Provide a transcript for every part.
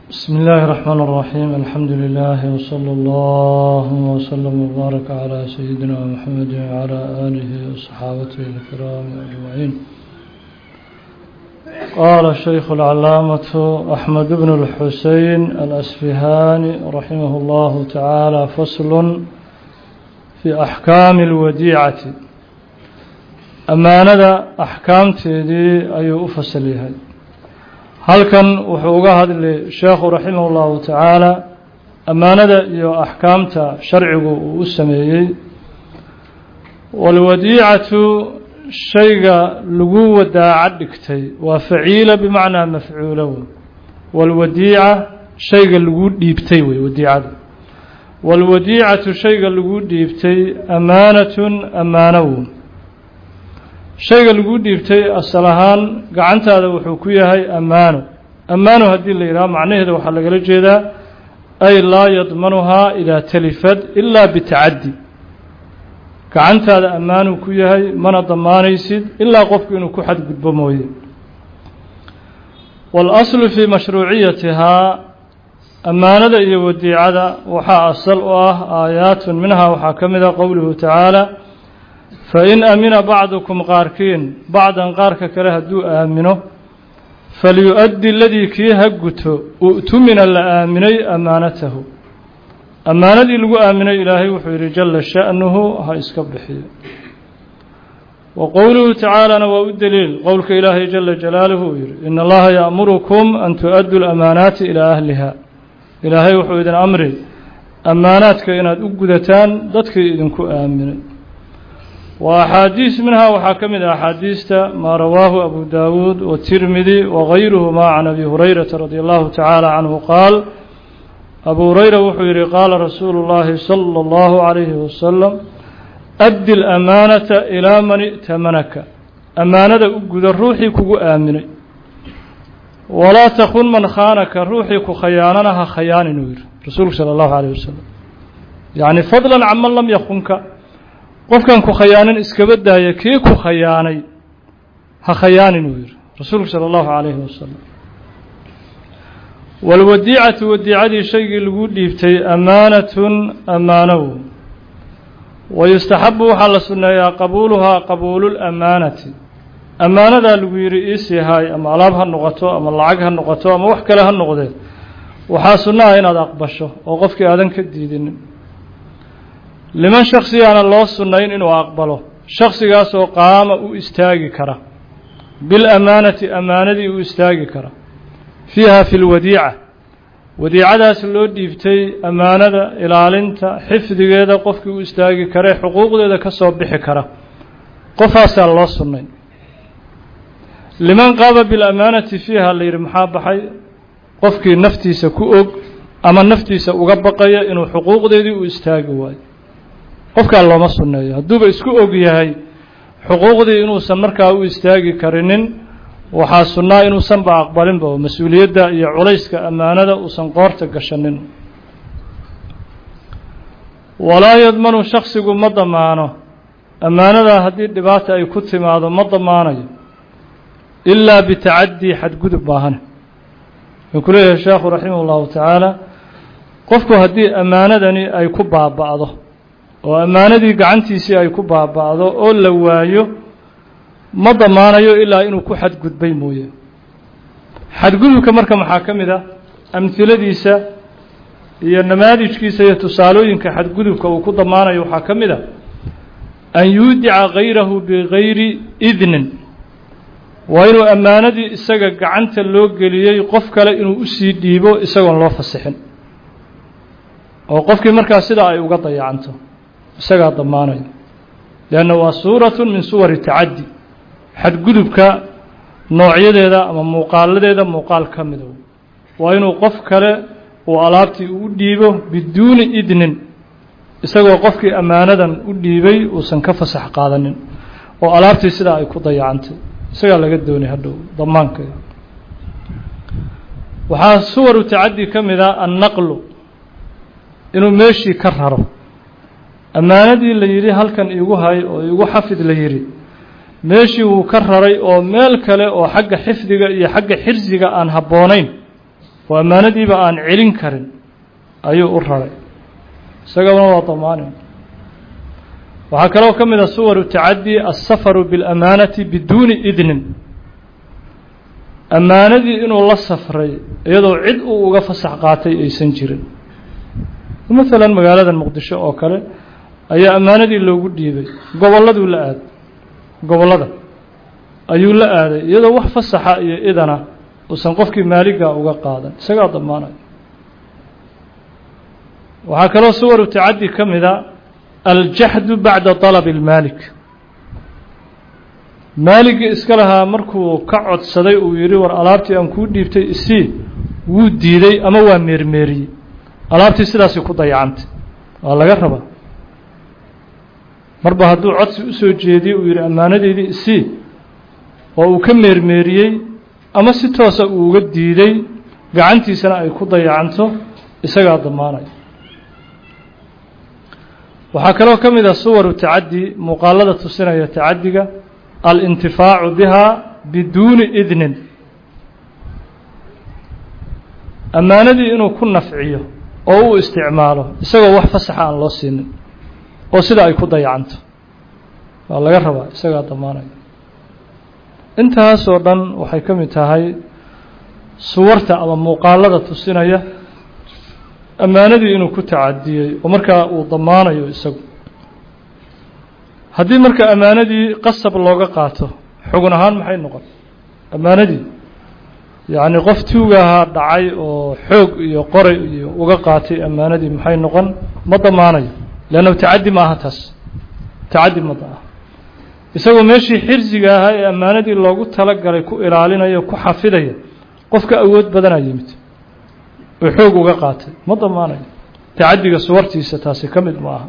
بسم الله الرحمن الرحيم الحمد لله وصلى الله وسلم وبارك على سيدنا محمد وعلى آله وصحابته الكرام أجمعين قال الشيخ العلامة أحمد بن الحسين الأسفهاني رحمه الله تعالى فصل في أحكام الوديعة أمانة أحكام تيدي أي أفصلها halkan wuxuu uga hadlay sheekhu raximah ullahu tacaala ammaanada iyo axkaamta sharcigu uu u sameeyey walwadiicatu shayga lagu wadaaca dhigtay waa faciila bimacnaa mafcuulo wey walwadiica shayga lagu dhiibtay wey wadiicada walwadiicatu shayga lagu dhiibtay amaanatun ammaano wey shayga lagu dhiibtay asal ahaan gacantaada wuxuu ku yahay ammaano ammaano haddii la yidhaha macnaheeda waxaa lagala jeedaa ay laa yadmanuhaa idaa talifad ilaa bitacaddi gacantaada ammaanuu ku yahay mana damaanaysid ilaa qofku inuu ku xadgudbo mooye waalaslu fii mashruuciyatihaa ammaanada iyo wadiicada waxaa asal u ah aayaatun minhaa waxaa ka mid a qowluhu tacaala fain amina bacdukum qaarkiin bacdan qaarka kale hadduu aamino falyu-addi ladii kii ha guto u'tumina la aaminay ammaanatahu ammaanadii lagu aaminay ilaahay wuxuu yidhi jalla sha'nuhu ha iska bixiyo wa qowluhu tacaalana waa u deliil qowlka ilaahay jala jalaaluhu uu yidhi ina allaha ya'murukum an tu'addu lamaanaati ilaa ahliha ilaahay wuxuu idin amri ammaanaadka inaad u gudataan dadkii idinku aaminay wa axaadiis minhaa waxaa ka mid ah axaadiista maa rawaahu abu daawuud watirmidi wagayruhumaa can abi hurayrata radi allahu tacaala canhu qaal abu hurayra wuxuu yihi qaala rasuulu llaahi sala allahu calayhi wasalam addi lamaanata ilaa man i'tamanaka ammaanada u guda ruuxii kugu aaminay walaa takun man khaanaka ruuxii ku khayaanana ha khayaanin uu yihi rasuulku sala allahu calayh wasalam yacni fadlan can man lam yakunka qofkan ku khayaanan iskaba daaya kii ku khayaanay ha khayaanin uu yihi rasuulku sala allahu calayhi wasalam walwadiicatu wadiicadii shaygii lagu dhiibtay ammaanatun ammaanow wayustaxabu waxaa la sunneeyaa qabuuluhaa qabuululamaanati ammaanadaa lagu yidhi iisii haay ama alaab ha noqoto ama lacag ha noqoto ama wax kale ha noqdee waxaa sunno ah inaad aqbasho oo qofkii aadan ka diidinin liman shaksigaana loo sunnayn inuu aqbalo shaksigaasoo qaama u istaagi kara bilamaanati ammaanadii u istaagi kara fiiha fi lwadiica wadiicadaas loo dhiibtay ammaanada ilaalinta xifdigeeda qofkii u istaagi kare xuquuqdeeda ka soo bixi kara qofaasaa loo sunnayn liman qaama bilamaanati fiiha la yidhi maxaa baxay qofkii naftiisa ku og ama naftiisa uga baqaya inuu xuquuqdeedii u istaagi waayo qofkaa looma sunneeyo hadduuba isku og yahay xuquuqdii inuusan markaa u istaagi karinin waxaa sunnaa inuusanba aqbalinba oo mas-uuliyadda iyo culayska ammaanada uusan qoorta gashanin walaa yadmanu shaksigu ma damaano ammaanadaa haddii dhibaata ay ku timaado ma damaanayo ilaa bitacadii xadgudub baahane wuxuu ku leeyahay sheekhu raximah ullahu tacaala qofku haddii ammaanadani ay ku baaba'do oo ammaanadii gacantiisii ay ku baaba'do oo la waayo ma damaanayo ilaa inuu ku xadgudbay mooye xadgudubka marka maxaa ka mid ah amhiladiisa iyo namaadijkiisa iyo tusaalooyinka xadgudubka uu ku damaanayo waxaa ka mid a an yuudica gayrahu bigayri idnin waa inuu ammaanadii isaga gacanta loo geliyey qof kale inuu usii dhiibo isagoon loo fasixin oo qofkii markaa sidaa ay uga dayacanto isagaa damaanaya leanna waa suuratu min suwari tacaddi xadgudubka noocyadeeda ama muuqaaladeeda muuqaal ka mida waa inuu qof kale uu alaabtii u dhiibo biduuni idnin isagoo qofkii ammaanadan u dhiibay uusan ka fasax qaadanin oo alaabtii sidaa ay ku dayacantay isagaa laga doonay hadhow damaankeeda waxaa suwaru tacaddi ka mid a annaqlu inuu meeshii ka raro ammaanadii la yidhi halkan iigu hay oo iigu xafid la yidhi meeshii wuu ka raray oo meel kale oo xagga xifdiga iyo xagga xirsiga aan habboonayn oo ammaanadiiba aan celin karin ayuu u raray isagana waa damaani waxaa kaloo ka mid a suwaru tacaddi aلsafaru biاlamaanati biduuni idnin ammaanadii inuu la safray iyadoo cid uu uga fasax qaatay aysan jirin maalan magaalada muqdisho oo kale ayaa ammaanadii loogu dhiibay gobolladuu la aaday gobollada ayuu la aaday iyadoo wax fasaxa iyo idana uusan qofkii maaliga uga qaadan isagaa damaanaya waxaa kaloo suwaru tacaddi ka mida aljaxdu bacda طalabi اlmaalik maaligii iska lahaa markuu ka codsaday uu yidhi war alaabtii aan kuu dhiibtay isii wuu diiday ama waa meermeeriyey alaabtii sidaasay ku dayacantay waa laga rabaa marba hadduu codsi u soo jeediyey uu yidhi ammaanadeydii isii oo uu ka meermeeriyey ama si toosa uu uga diiday gacantiisana ay ku dayacanto isagaa damaanaya waxaa kaloo ka mid ah suwaru tacaddi muuqaalada tusinaya tacaddiga alintifaacu bihaa biduuni idnin ammaanadii inuu ku nafciyo oo u isticmaalo isagoo wax fasaxa aan loo siinin oo sida ay ku dayacanto waa laga rabaa isagaa damaanaya intaasoo dhan waxay ka mid tahay suwarta ama muuqaalada tusinaya ammaanadii inuu ku tacadiyey oo markaa uu damaanayo isagu haddii marka ammaanadii qasab looga qaato xugun ahaan maxay noqon ammaanadii yacni qof tuugahaa dhacay oo xoog iyo qoray iyo uga qaatay ammaanadii maxay noqon ma damaanayo leanna tacaddi ma aha taas tacaddi ma aha isagoo meeshii xirsiga ahaa ee ammaanadii loogu talagalay ku ilaalinaya ku xafidaya qofka awood badanaa yimid oo xoog uga qaatay ma damaanayo tacaddiga suwartiisa taasi ka mid ma aha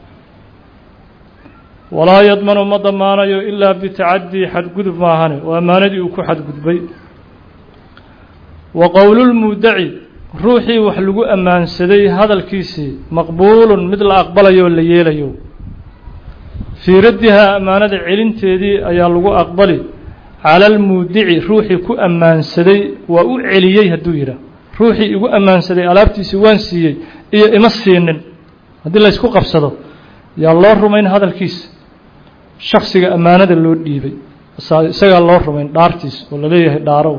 walaa yadmanu ma damaanayo ilaa bitacadii xadgudub maahane oo ammaanadii uu ku xadgudbay wa qowlulmuudaci ruuxii wax lagu ammaansaday hadalkiisii maqbuulun mid la aqbalayo oo la yeelayo fii raddihaa ammaanada celinteedii ayaa lagu aqbali cala almuudici ruuxii ku ammaansaday waa u celiyey hadduu yidhaah ruuxii igu ammaansaday alaabtiisii waan siiyey iyo ima siinin haddii laysku qabsado yaa loo rumayn hadalkiisa shaksiga ammaanada loo dhiibay isagaa loo rumayn dhaartiis oo laleeyahay dhaaro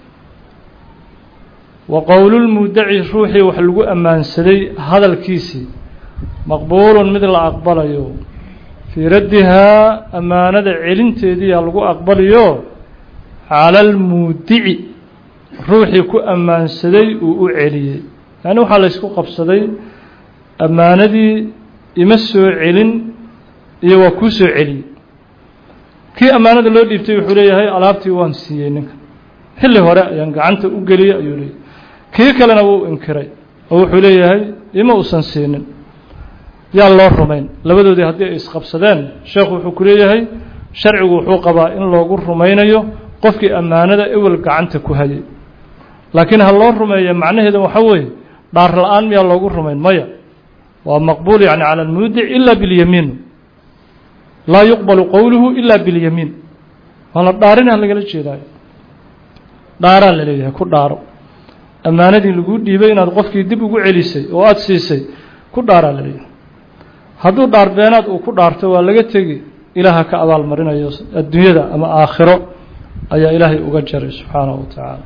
wa qowlulmuudaci ruuxii wax lagu ammaansaday hadalkiisii maqbuulun mid la aqbalayo fii raddihaa ammaanada celinteediiyaa lagu aqbaliyo cala almuudici ruuxii ku ammaansaday uu u celiyey yacni waxaa laysku qabsaday ammaanadii ima soo celin iyo waa kuu soo celiyey kii ammaanada loo dhiibtay wuxuu leeyahay alaabtii waan siiyey ninka xilli hore ayaan gacanta u geliyey ayuu leeyahy kii kalena wuu inkiray oo wuxuu leeyahay ima uusan siinin yaa loo rumayn labadoodii haddii ay isqabsadeen sheekhu wuxuu ku leeyahay sharcigu wuxuu qabaa in loogu rumaynayo qofkii ammaanada ewel gacanta ku hayay laakiin ha loo rumeeya macnaheeda waxaa weeye dhaar la-aan miyaa loogu rumayn maya waa maqbuul yani cala almuudic ila biاlyamiin laa yuqbalu qowluhu ila biاlyamiin waa la dhaarinah lagala jeedaayo dhaaraa la leeyahay ku dhaaro ammaanadii laguu dhiibay inaad qofkii dib ugu celisay oo aada siisay ku dhaaraa la leeyahay hadduu dhaar beenaad uu ku dhaarto waa laga tegi ilaaha ka abaal marinayo adduunyada ama aakhiro ayaa ilaahay uga jaray subxaanahu wa tacaala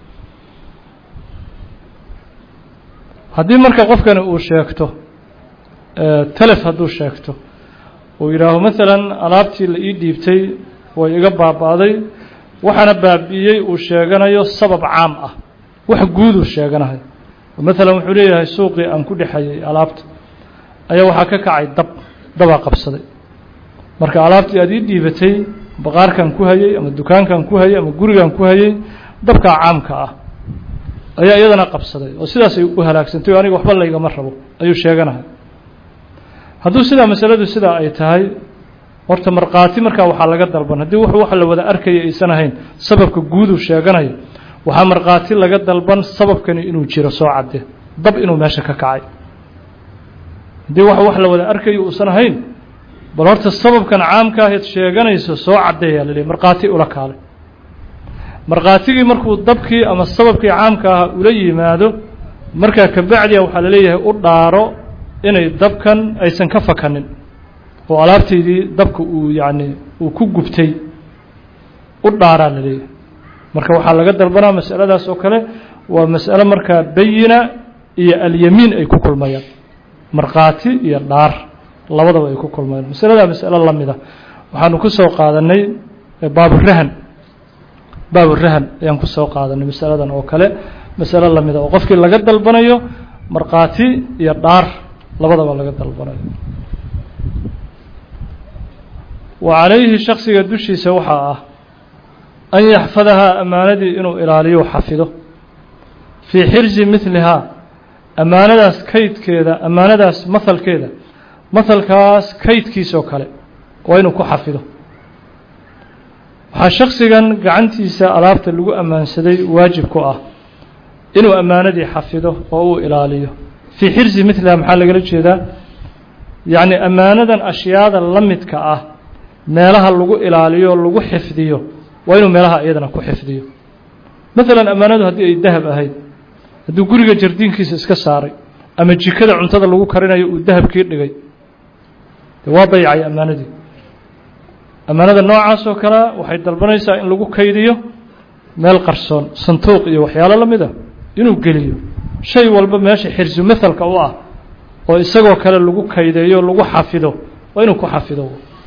haddii marka qofkani uu sheegto telef hadduu sheegto uu yidhaaho maalan alaabtii la ii dhiibtay way iga baaba'day waxaana baabi'iyey uu sheeganayo sabab caam ah wax guuduu sheeganahay maalan wuxuu leeyahay suuqii aan ku dhexayay alaabta ayaa waxaa ka kacay dab dabaa qabsaday marka alaabtii aad ii dhiibatay baqaarkan ku hayay ama dukaankan ku hayay ama gurigan ku hayay dabkaa caamka ah ayaa iyadana qabsaday oo sidaasay u halaagsantay o aniga waxba laygama rabo ayuu sheeganahay hadduu sidaa masaladu sidaa ay tahay horta markhaati markaa waxaa laga dalban haddii wuxuu wax la wada arkaya aysan ahayn sababka guuduu sheeganayo waxaa markhaati laga dalban sababkani inuu jiro soo cadde dab inuu meesha ka kacay haddii wax wax la wada arkayo uusan ahayn bal horta sababkan caamka ahayd sheeganayso soo caddeeyaa la leeyahy markhaati ula kaalay markhaatigii markuu dabkii ama sababkii caamka ah ula yimaado markaa kabacdiya waxaa la leeyahay u dhaaro inay dabkan aysan ka fakanin oo alaabtaydii dabka uu yacni uu ku gubtay u dhaaraa la leeyahay marka waxaa laga dalbanaa masaladaas oo kale waa mas'alo markaa bayina iyo alyamiin ay ku kulmayaan markhaati iyo dhaar labadaba ay ku kulmayaan masaladaa masalo la mida waxaanu ku soo qaadanay baaburahan baaburahan ayaan ku soo qaadanay masaladan oo kale masalo la mida oo qofkii laga dalbanayo markhaati iyo dhaar labadaba laga dalbanayo wa calayhi shaksiga dushiisa waxaa ah an yaxfadahaa ammaanadii inuu ilaaliyo xafido fii xirsi midlihaa ammaanadaas kaydkeeda ammaanadaas mahalkeeda mahalkaas kaydkiisoo kale waa inuu ku xafido waxaa shaksigan gacantiisa alaabta lagu ammaansaday waajib ku ah inuu ammaanadii xafido oo uu ilaaliyo fii xirsi midlihaa maxaa lagala jeedaa yacni ammaanadan ashyaada la midka ah meelaha lagu ilaaliyo lagu xifdiyo waa inuu meelaha iyadana ku xifdiyo maalan ammaanadu haddii ay dahab ahayd hadduu guriga jardiinkiisa iska saaray ama jikada cuntada lagu karinayo uu dahabkii dhigay de waa dayacay ammaanadii ammaanada noocaas oo kalea waxay dalbanaysaa in lagu kaydiyo meel qarsoon sanduuq iyo waxyaalo la mid a inuu geliyo shay walba meesha xirsu mahalka u ah oo isagoo kale lagu kaydeeyo lagu xafido waa inuu ku xafido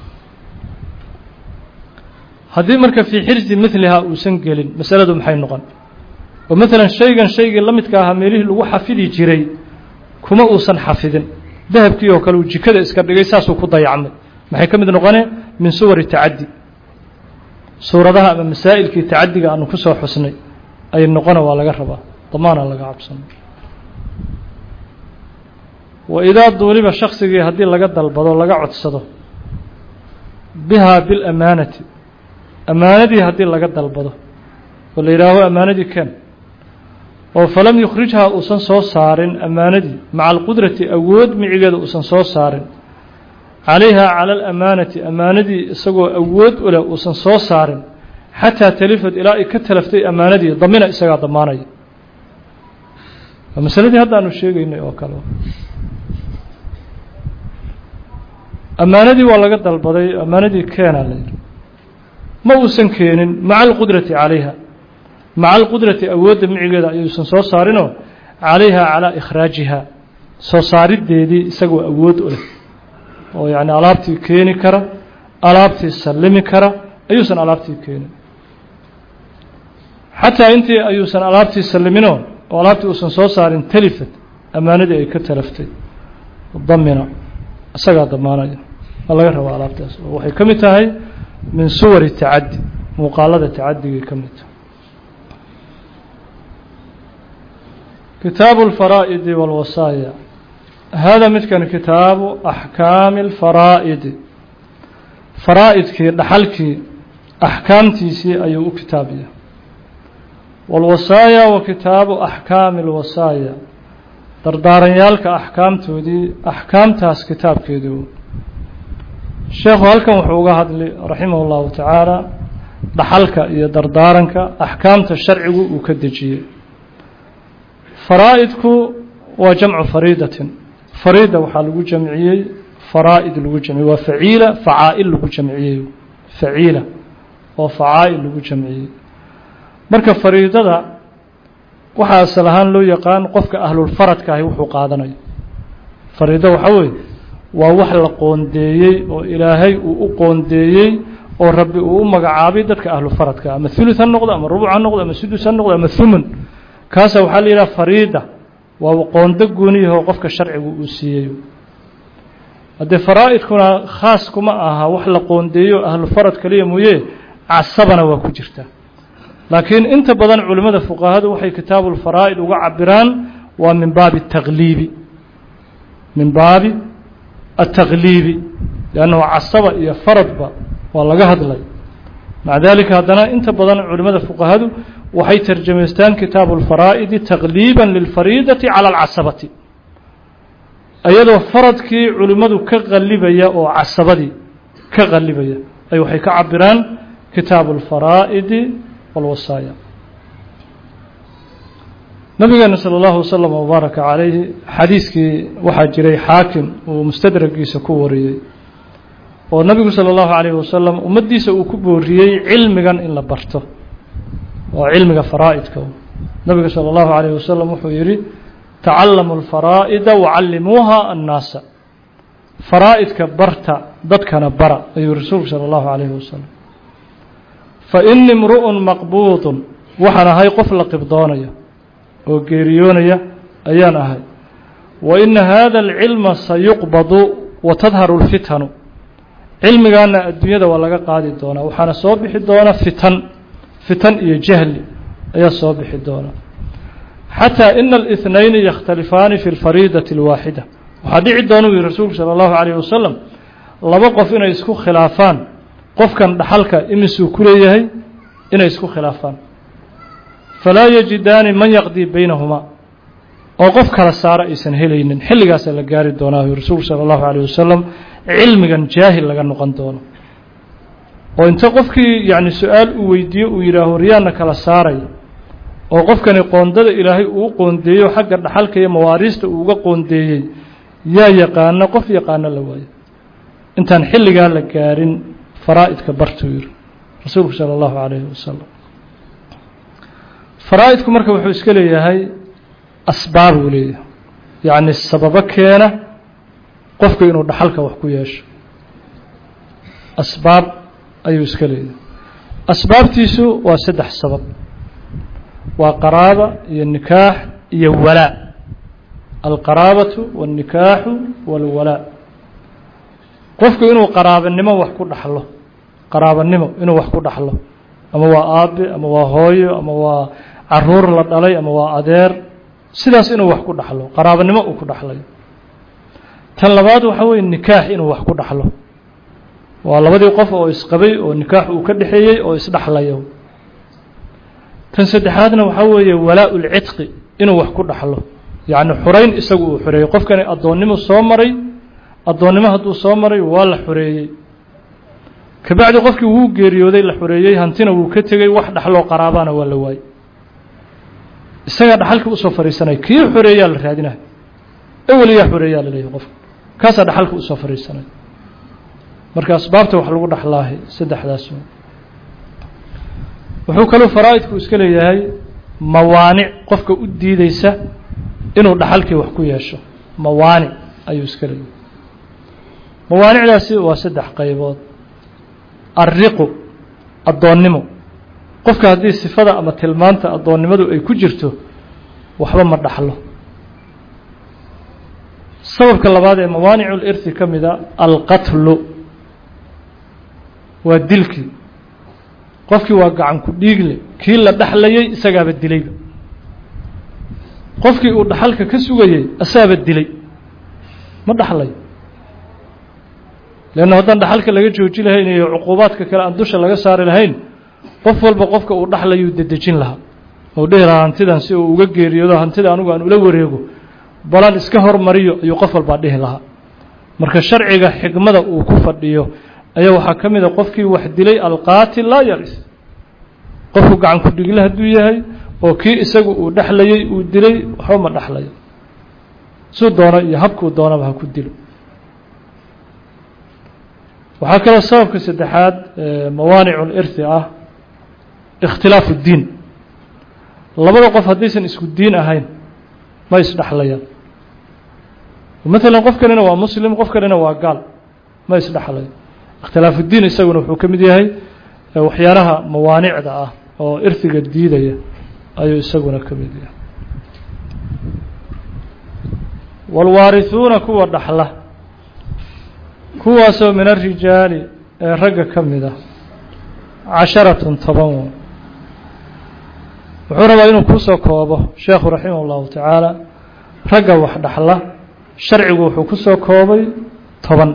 haddii marka fii xirsi milihaa uusan gelin masaladu maxay noqon oo maalan shaygan shaygii la midka ahaa meelihii lagu xafidi jiray kuma uusan xafidin dahabkii oo kale uu jikada iska dhigay saasuu ku dayacmay maxay ka mid noqonee min suwari tacaddi suuradaha ama masaa'ilkii tacaddiga aanu ku soo xusnay ay noqona waa laga rabaa damaana laga cabsano wa idaa duuliba shaksigii haddii laga dalbado laga codsado bihaa bilamaanati ammaanadii haddii laga dalbado oo la yidhaaho ammaanadii ken oo falam yukhrijhaa uusan soo saarin ammaanadii maca alqudrati awood micigeeda uusan soo saarin calayha cala alamaanati ammaanadii isagoo awood u leh uusan soo saarin xataa talifad ilaa ay ka talaftay ammaanadii damina isagaa damaanaya waa masaladii hadda aanu sheegaynay oo kale ammaanadii waa laga dalbaday ammaanadii keenaa la yidhi ma uusan keenin maca alqudrati calayha maca alqudrati awoodda micigeeda ayuusan soo saarinoo calayha calaa ikhraajiha soo saariddeedii isagoo awood u leh oo yacni alaabtii keeni kara alaabtii sallimi kara ayuusan alaabtii keenin xataa intii ayuusan alaabtii salliminoo oo alaabtii uusan soo saarin talifad ammaanadii ay ka talaftay damina isagaa damaanaya waa laga rabaa alaabtaas oo waxay ka mid tahay min suwari tacaddi muuqaalada tacadigay ka mid tahay kitaabu alfaraa'idi walwasaaya hada midkan kitaabu axkaami alfaraa'idi faraa'idkii dhaxalkii axkaamtiisii ayuu u kitaabaya walwasaaya wa kitaabu axkaami alwasaaya dardaaranyaalka axkaamtoodii axkaamtaas kitaabkeedii sheekhu halkan wuxuu uga hadlay raximah اllahu tacaala dhaxalka iyo dardaaranka axkaamta sharcigu uu ka dejiyey faraa'idku waa jamcu fariidatin fariida waxaa lagu jamciyey faraa'id lagu jamciyey waa faciila facaa'il lagu jamciyey faciila oo facaa'il lagu jamciyey marka fariidada waxaa asal ahaan loo yaqaan qofka ahlulfaradka ahi wuxuu qaadanayo fariido waxaa weeye waa wax la qoondeeyey oo ilaahay uu u qoondeeyey oo rabbi uu u magacaabay dadka ahlufaradka ama thuluth ha noqdo ama rubuc ha noqdo ama sudus ha noqdo ama thumun kaasa waxaa la yidhaha fariida waa qoonda gooniyahoo qofka sharcigu uu siiyey haddee faraa'idkuna khaas kuma aha wax la qoondeeyo ahlufarad kaliya mooye casabana waa ku jirta laakiin inta badan culimmada fuqahadu waxay kitaabulfaraa'id uga cabiraan waa min baabi التakliibi min baabi التakliibi لأnnahu casaba iyo faradba waa laga hadlay maca dalika haddana inta badan culimmada fuqahadu waxay tarjamaystaan kitaabu اlfaraa'idi takliiba lilfariidati calى اlcasabati iyadoo faradkii culimmadu ka qalibaya oo casabadii ka qalibaya ay waxay ka cabiraan kitaabu اlfaraa'idi walwasaaya nabigeena salى اllahu waslm wbaaraka calayhi xadiiskii waxaa jiray xaakim uu mustadragiisa ku wariyey oo nabigu salى اllahu alayh wasalam ummaddiisa uu ku booriyey cilmigan in la barto oo cilmiga faraa'idka nabiga salى اllahu alayh wasalam wuxuu yihi tacallamu اlfaraa'ida wacallimuuha annaasa faraa'idka barta dadkana bara ayuu rasuulku salى اllahu alayhi wasalam faini mru'un maqbuudun waxaan ahay qof la qibdoonaya oo geeriyoonaya ayaan ahay wa ina hada alcilma sayuqbadu wa tadharu اlfitanu cilmigaana adduunyada waa laga qaadi doonaa waxaana soo bixi doona fitan fitan iyo jahli ayaa soo bixi doona xataa ina اlاثnayni yakhtalifaani fi اlfariidati اlwaaxida waxaa dhici doona u yihi rasuulku salى اllahu عalيه wasalam laba qof inay isku khilaafaan qofkan dhaxalka imisuu ku leeyahay inay isku khilaafaan falaa yajidaani man yaqdii baynahumaa oo qof kala saara aysan helaynin xilligaasaa la gaari doonaa yu rasuulku salى اllahu عalيه wasalam cilmigan jaahil laga noqon doono oo inta qofkii yacni su-aal uu weydiiyo uu yidhaaho riyaana kala saaraya oo qofkani qoondada ilaahay uu qoondeeyo xagga dhaxalka iyo mawaariista uu uga qoondeeyey yaa yaqaana qof yaqaano la waayo intaan xilligaa la gaarin faraa'idka bartuu yiri rasuulku salى اllahu عalayhi wasalam faraa'idku marka wuxuu iska leeyahay asbaab uu leeyahay yacni sababo keena qofku inuu dhaxalka wax ku yeesho asbaab ayuu iska leeyahay asbaabtiisu waa saddex sabab waa qaraaba iyo nikaax iyo walaa alqaraabatu waاlnikaaxu wاlwalaa qofku inuu qaraabanimo wax ku dhaxlo qaraabanimo inuu wax ku dhaxlo ama waa aabe ama waa hooyo ama waa caruur la dhalay ama waa adeer sidaas inuu wax ku dhaxlo qaraabanimo uu ku dhaxlayo tan labaad waxa weeye nikaax inuu wax ku dhaxlo waa labadii qof oo isqabay oo nikaax uu ka dhexeeyey oo isdhaxlayo tan saddexaadna waxaa weeye walaa lcitqi inuu wax ku dhaxlo yacni xurayn isagu uu xoreeyey qofkani addoonnimo soo maray addoonnimo hadduu soo maray waa la xoreeyey kabacdi qofkii wuu geeriyooday la xoreeyey hantina wuu ka tegey wax dhaxloo qaraabana waa la waayey isagaa dhaxalkii usoo fadhiisanaya kii xoreeyaa la raadinaya eweliyaa xoreeyaa la leeyahay qofka kaasaa dhaxalka usoo fadhiisanaya marka asbaabta wax lagu dhaxlaahay saddexdaas wuxuu kaluu faraa'idku iska leeyahay mawaanic qofka u diideysa inuu dhaxalkii wax ku yeesho mawaanic ayuu iska leeyahay mawaanicdaasi waa saddex qaybood alriqu addoonnimo qofka haddii sifada ama tilmaanta addoonnimadu ay ku jirto waxba ma dhaxlo sababka labaad ee mawaanicu lirhi ka mida alqatlu waa dilkii qofkii waa gacan ku dhiigle kii la dhaxlayay isagaaba dilayba qofkii uu dhaxalka ka sugayey asaaba dilay ma dhaxlayo leanna haddaan dhaxalka laga jooji lahayn iyo cuquubaadka kale aan dusha laga saari lahayn qof walba qofka uu dhaxlayuu dedejin lahaa ou dhihi lahaa hantidan si uu uga geeriyoodo hantida anugu aan ula wareego balan iska hormariyo ayuu qof walbaa dhihi lahaa marka sharciga xigmada uu ku fadhiyo ayaa waxaa ka mid a qofkii wax dilay alqaatil laa yaris qofku gacan ku dhigle hadduu yahay oo kii isagu uu dhexlayey uu dilay waxba ma dhexlayo suu doono iyo habkuu doonaba ha ku dilo waxaa kaloo sababka saddexaad mawaanicu lirhi ah ikhtilaafu diin labada qof haddaysan isku diin ahayn ma isdhexlayaan maalan qof kalena waa muslim qof kalena waa gaal ma isdhexlayo ikhtilaafu diin isaguna wuxuu ka mid yahay waxyaalaha mawaanicda ah oo irhiga diidaya ayuu isaguna ka mid yahay waalwaarihuuna kuwa dhaxla kuwaasoo min arijaali ee ragga ka mid ah casharatun toban w wuxuu rabaa inuu kusoo koobo sheekhu raximah اllahu tacaala ragga wax dhaxla sharcigu wuxuu kusoo koobay toban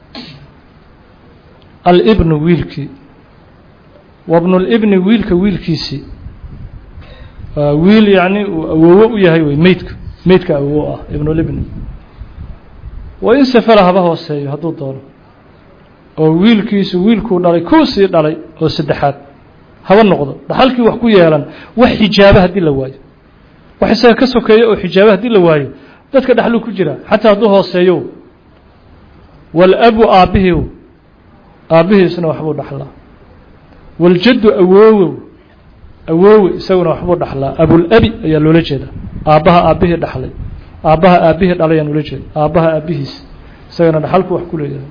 alibnu wiilkii wabnulibni wiilka wiilkiisii waa wiil yacni uu awoowo u yahay wey meydka meydka awoowo ah ibnulibni wa in safala haba hooseeyo hadduu doono oo wiilkiisu wiilkuu dhalay kuu sii dhalay oo saddexaad haba noqdo dhaxalkii wax ku yeelan wax xijaaba haddii la waayo wax isaga ka sokeeya oo xijaaba haddii la waayo dadka dhexluu ku jira xataa hadduu hooseeyo walabu aabbihiiw aabbihiisna waxbuu dhaxlaa waljaddu awoowow awoowe isaguna waxbuu dhaxlaa abulabi ayaa loola jeeda aabbaha aabbihii dhaxlay aabbaha aabbihii dhalay ayaan ula jeeda aabbaha aabbihiis isagana dhaxalku wax ku leeyahay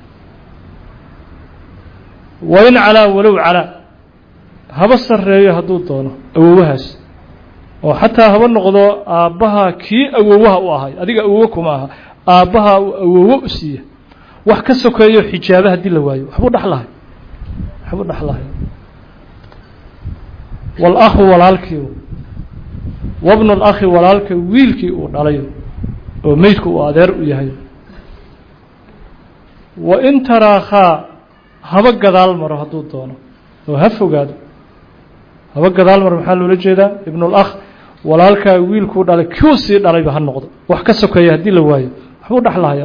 wain calaa walow calaa haba sarreeyo hadduu doono awowahaas oo xataa haba noqdo aabbaha kii awowaha u ahay adiga awowo kuma aha aabbaha uu awowo u siiya wax ka sokeeyo xijaaba haddii la waayo waxbuu dhexlahay waxbuu dhexlahay waal-akhu walaalkii wabnu lakhi walaalka wiilkii uu dhalayo oo meydku uu adeer u yahay wa in taraakhaa haba gadaal maro hadduu doono oo ha fogaado haba gadaal maro maxaa loola jeedaa ibnulakh walaalkaa wiilkuu dhalay kuu sii dhalayba ha noqdo wax ka sokeeya haddii la waayo waxbuu dhexlahaya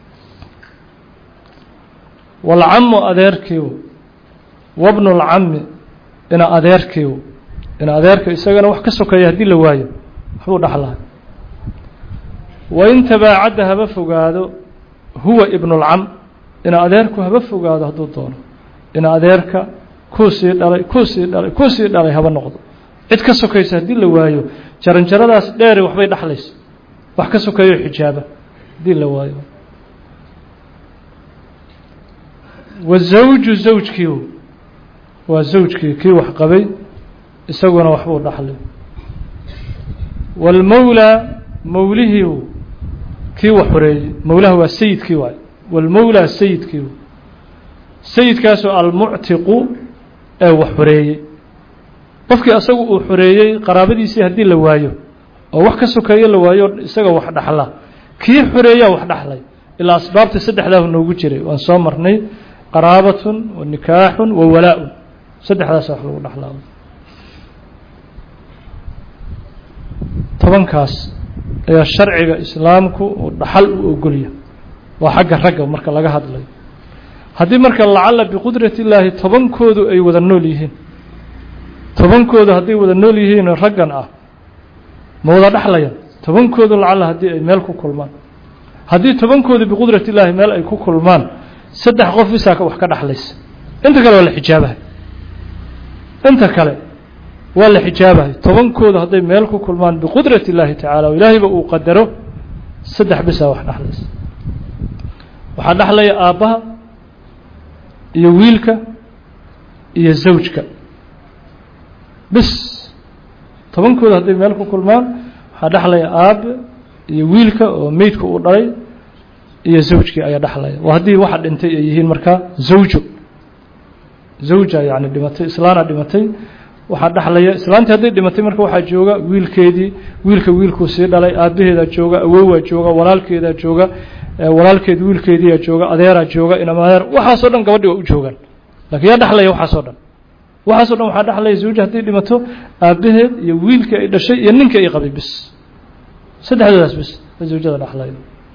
walcamu adeerkiiw wabnulcami ina adeerkiiw ina adeerka isagana wax ka sokeeya haddii la waayo waxbuu dhexlahay wain tabaacadda haba fogaado huwa ibnulcam ina adeerku haba fogaado hadduu doono ina adeerka kuu sii dhalay kuu sii dhalay kuu sii dhalay haba noqdo cid ka sokaysa haddii la waayo jaranjaradaas dheere waxbay dhexlaysa wax ka sokeeyo xijaaba haddii la waayo wazawju zawjkii waa zawjkii kii wax qabay isaguna waxbuu dhaxlay waalmowlaa mowlihii kii wax xoreeyey mowlaha waa sayidkii waay waalmowlaa sayidkii sayidkaasoo almuctiqu ee wax xoreeyey qofkii asagu uu xoreeyey qaraabadiisii haddii la waayo oo wax ka sokeeyo la waayo isaga wax dhaxla kii xoreeyaa wax dhaxlay ilaa asbaabta saddexdaahu noogu jiray waan soo marnay qaraabatun wa nikaaxun wa walaa-un saddexdaasa wax lagu dhaxlaa tobankaas ayaa sharciga islaamku uu dhaxal u ogolya waa xagga ragga marka laga hadlayo haddii marka lacala biqudrati illaahi tobankoodu ay wada nool yihiin tobankoodu hadday wada nool yihiin raggan ah ma wada dhexlayan tobankoodu lacala haddii ay meel ku kulmaan haddii tobankoodu biqudrati illaahi meel ay ku kulmaan saddex qof bisaaka wax ka dhexlaysa inta kale waa la xijaabahay inta kale waa la xijaabahay tobankoodu hadday meel ku kulmaan biqudrati illaahi tacaala oo ilaahayba uu qadaro saddex bisaa wax dhexlaysa waxaa dhexlaya aabbaha iyo wiilka iyo zawjka bis tobankooda hadday meel ku kulmaan waxaa dhexlaya aabe iyo wiilka oo meydka uu dhalay iyo zawjkii ayaa dhexlaya waa haddii waxa dhintay ay yihiin markaa zawjo zawja yani dhimatay islaana dhimatay waxaa dhexlaya islaantii hadday dhimatay marka waxaa jooga wiilkeedii wiilka wiilkuu sii dhalay aabaheedaa jooga awowaa jooga walaalkeedaa jooga walaalkeed wiilkeediiyaa jooga adeeraa jooga inamadeer waxaasoo dhan gabadhi waa u joogaan lakiin yaa dhexlaya waxaasoo dhan waxaasoo dhan waxaa dhexlaya zawja hadday dhimato aabaheed iyo wiilkii ay dhashay iyo ninkii ay qabay bis saddexdoodaas bis zawjada dhexlaya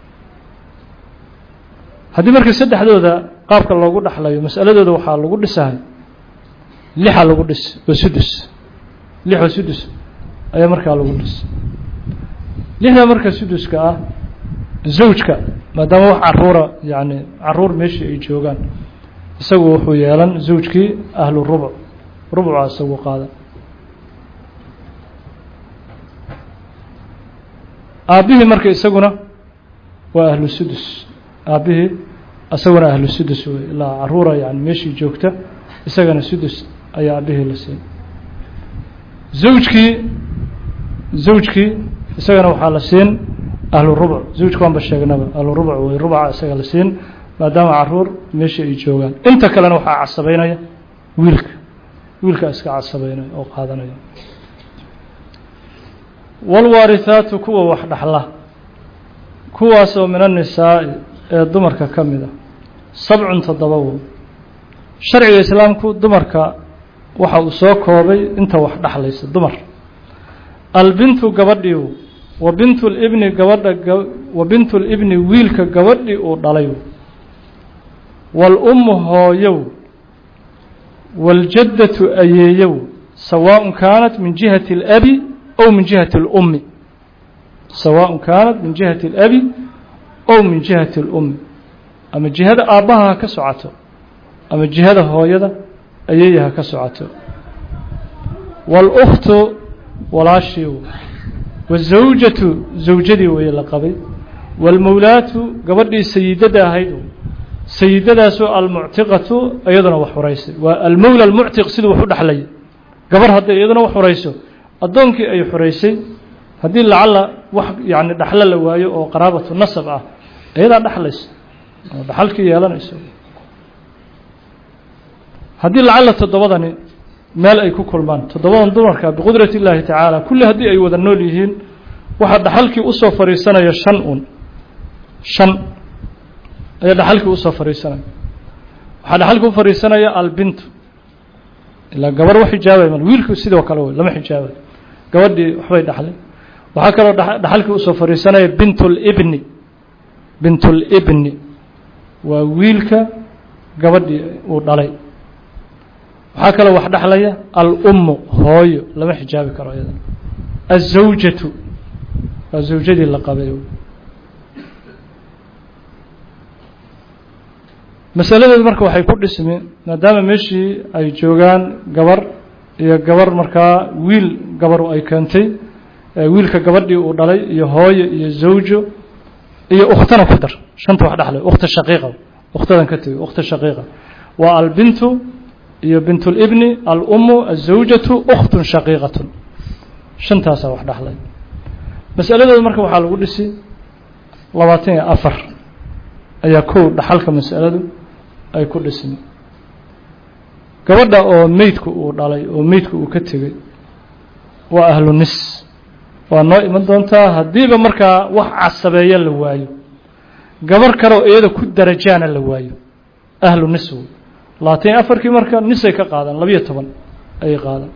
haddii marka saddexdooda qaabka loogu dhexlayo masaladooda waxaa lagu dhisahay lixa lagu dhis oo sudus lix oo sudus ayaa markaa lagu dhis lixda marka suduska ah zawjka maadaama wax caruura yani caruur meeshii ay joogaan isagu wuxuu yeelan zawjkii ahlu rubuc rubuca isagu qaada aabbihii marka isaguna waa ahlu sudus aabbihii isaguna ahlu sudus wey ilaa caruura yani meeshii joogta isagana sudus ayaa aabihii la siin zawjkii zawjkii isagana waxaa la siin ahlu rubuc zawjka waanba sheegnaba ahlu rubuc wey rubuca isaga la siin maadaama caruur meeshii ay joogaan inta kalena waxaa casabeynaya wiilka wiilka iska casabeynaya oo qaadanaya walwaarihaatu kuwa wax dhaxla kuwaasoo min annisaa'i ee dumarka ka mid a sabcun toddoba wo sharciga islaamku dumarka waxa uu soo koobay inta wax dhexlaysa dumar albintu gabadhiiw wa bintu libni gabadha wa bintu libni wiilka gabadhii uu dhalay waalummu hooyow wاljaddatu ayeeyow sawaaء kaanat min jihati اlabi ow min jihati اlummi sawaaء kaanat min jihati اlabi ow min jihati اlummi ama jihada aabbaha ha ka socoto ama jihada hooyada ayeeya ha ka socoto wاlأkhtu walaashii wazawjatu zawjadii weeye la qabay wاlmowlaatu gabadhii sayidada ahayd sayidadaasoo almuctiqatu iyaduna wax xuraysay waa almowla almuctiq siduu wax u dhexlaya gabar hadday iyaduna wax xurayso addoonkii ay xuraysay haddii lacalla wax yacni dhexlo la waayo oo qaraabatu nasab ah iyadaa dhexlaysa oo dhaxalkii yeelanayso haddii lacalla toddobadani meel ay ku kulmaan toddobadan dumarka biqudrati illaahi tacaala kulli haddii ay wada nool yihiin waxaa dhaxalkii usoo fadhiisanaya shan un shan ayaa dhaxalkii usoo fadhiisanaya waxaa dhaxalkii u fadhiisanaya albintu ilaa gabar wax xijaabay mal wiilku sidoo kale wey lama xijaabayo gabadhii waxbay dhaxlay waxaa kaloo dhaxalkii usoo fadhiisanaya bintulibni bintulibni waa wiilka gabadhii uu dhalay waxaa kaloo wax dhexlaya alummu hooyo lama xijaabi karo iyada azawjatu waa zawjadii la qabay masaladeedu marka waxay ku dhismi maadaama meeshii ay joogaan gabar iyo gabar markaa wiil gabaru ay keentay wiilka gabadhii uu dhalay iyo hooyo iyo zawjo iyo ukhtana ku dar shanta wax dhexlay ukhta shaqiiqa ukhtadan ka tegay ukhta shaqiiqa waa albintu iyo bintulibni alummu azawjatu ukhtun shaqiiqatun shantaasaa wax dhexlay masaladeedu marka waxaa lagu dhisi labaatan iyo afar ayaa kow dhaxalka masaladu ay ku dhismi gabadha oo meydku uu dhalay oo meydku uu ka tegey waa ahlu nis waa noo iman doontaa haddiiba markaa wax casabeeya la waayo gabar kaleoo iyada ku darajaana la waayo ahlu nis wey labaatan iyo afarkii marka nisay ka qaadaan labiyo toban ayay qaadaan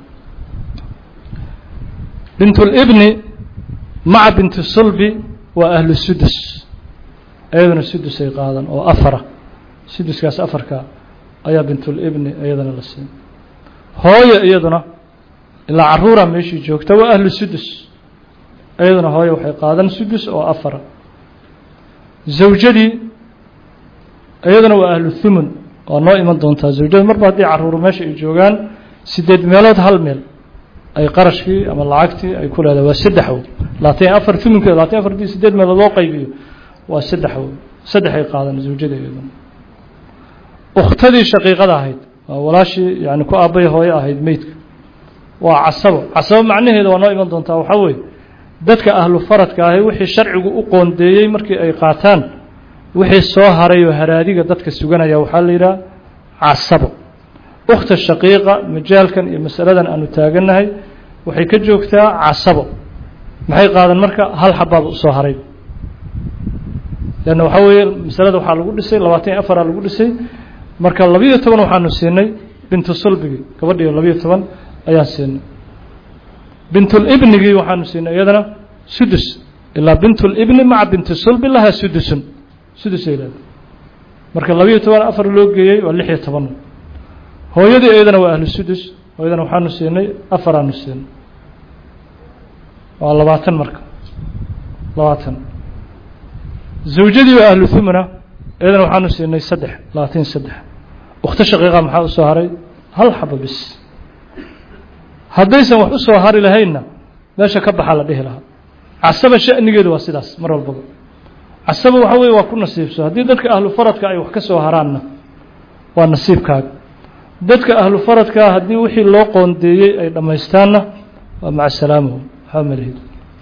bintulibni maca binti sulbi waa ahlu sudus iyaduna sudusay qaadan oo afara suduskaas afarka ayaa bintulibni iyadana la siin hooyo iyaduna ilaa caruura meeshii joogta waa ahlu sudus iyaduna hooyo waxay qaadan sudus oo afara zawjadii iyaduna waa ahlu thumun waa noo iman doontaa zawjada marba haddii caruur meesha ay joogaan sideed meelood hal meel ay qarashkii ama lacagtii ay ku leedahay waa saddex w labaatan afar thumunkeeda labaatan afar dii sideed meelood loo qaybiyo waa saddex w saddexay qaadan zawjada iyaduna ukhtadii shaqiiqada ahayd waa walaashii yani ku aabbay hooyo ahayd meydka waa casabo casabo macnaheeda waa noo iman doontaa waxaa weeye dadka ahlu faradka ahi wixii sharcigu u qoondeeyey markii ay qaataan wixii soo haray oo haraadiga dadka suganaya waxaa la yidhaha casabo ukhta shaqiiqa majaalkan iyo masaladan aanu taagannahay waxay ka joogtaa casabo maxay qaadan marka hal xabaaba usoo haray leanna waxaa weeye masalada waxaa lagu dhisay labaatan iyo afaraa lagu dhisay marka labiyo toban waxaanu siinay bintu sulbigii gabadhiio labiyo toban ayaan siinay bintulibnigii waxaanu siinay iyadana sudus ilaa bintulibni maca binti sulbi lahaa sudusun sudusay leedahay marka labiyo toban afar loo geeyey waa lix iyo toban hooyadii iyadana waa ahlu sudus hooyadana waxaanu siinay afaraanu siinay waa labaatan marka labaatan zawjadii waa ahlu thumna iyadana waxaanu siinay saddex labaatan iyo saddex ukhto shaqiiqa maxaa usoo haray hal xaba bis haddaysan wax usoo hari lahaynna meesha ka baxaa la dhihi lahaa casaba sha'nigeedu waa sidaas mar walbaba casaba waxa weye waa ku nasiibso haddii dadka ahlu faradka ay wax ka soo haraanna waa nasiibkaaga dadka ahlu faradkaa haddii wixii loo qoondeeyey ay dhammaystaanna waa maca salaamahu waxba malihid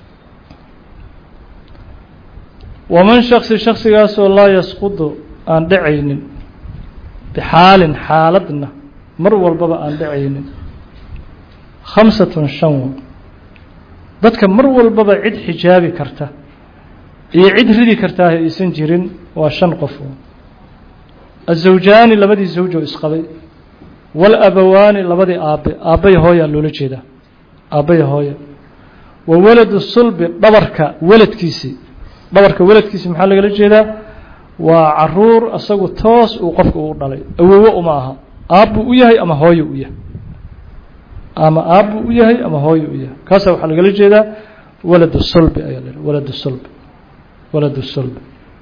waman shaksi shaksigaasoo laa yasqudu aan dhacaynin bixaalin xaaladna mar walbaba aan dhacaynin khamsatun shan dadka mar walbaba cid xijaabi karta iyo cid ridi kartaa aysan jirin waa shan qof azawjaani labadii zawjo isqabay walabawaani labadii aabe aabbay hooyaa loola jeedaa aabbay hooya wa waladu sulbi dhabarka weladkiisii dhabarka weladkiisii maxaa lagala jeedaa waa caruur asagu toos uu qofka uu dhalay awowo uma aha aabbuu u yahay ama hooyo u yahay ama aabbuu u yahay ama hooyo u yahay kaasa waxaa lagala jeedaa walad sulbi ayaa la walad sulbi walad sulbi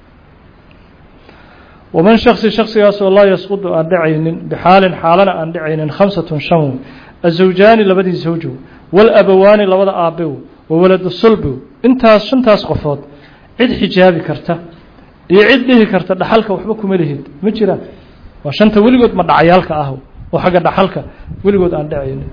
waman shaksi shaksigaasoo laa yasqudu aan dhacaynin bixaalin xaalana aan dhacaynin khamsatun shan wey azawjaani labadii zawjow walabawaani labada aabbew wa waladu sulbiw intaas shantaas qofood cid xijaabi karta iyo cid dhihi karta dhaxalka waxba kuma lihid ma jiraan waa shanta weligood ma dhacyaalka ah oo xagga dhaxalka weligood aan dhacaynin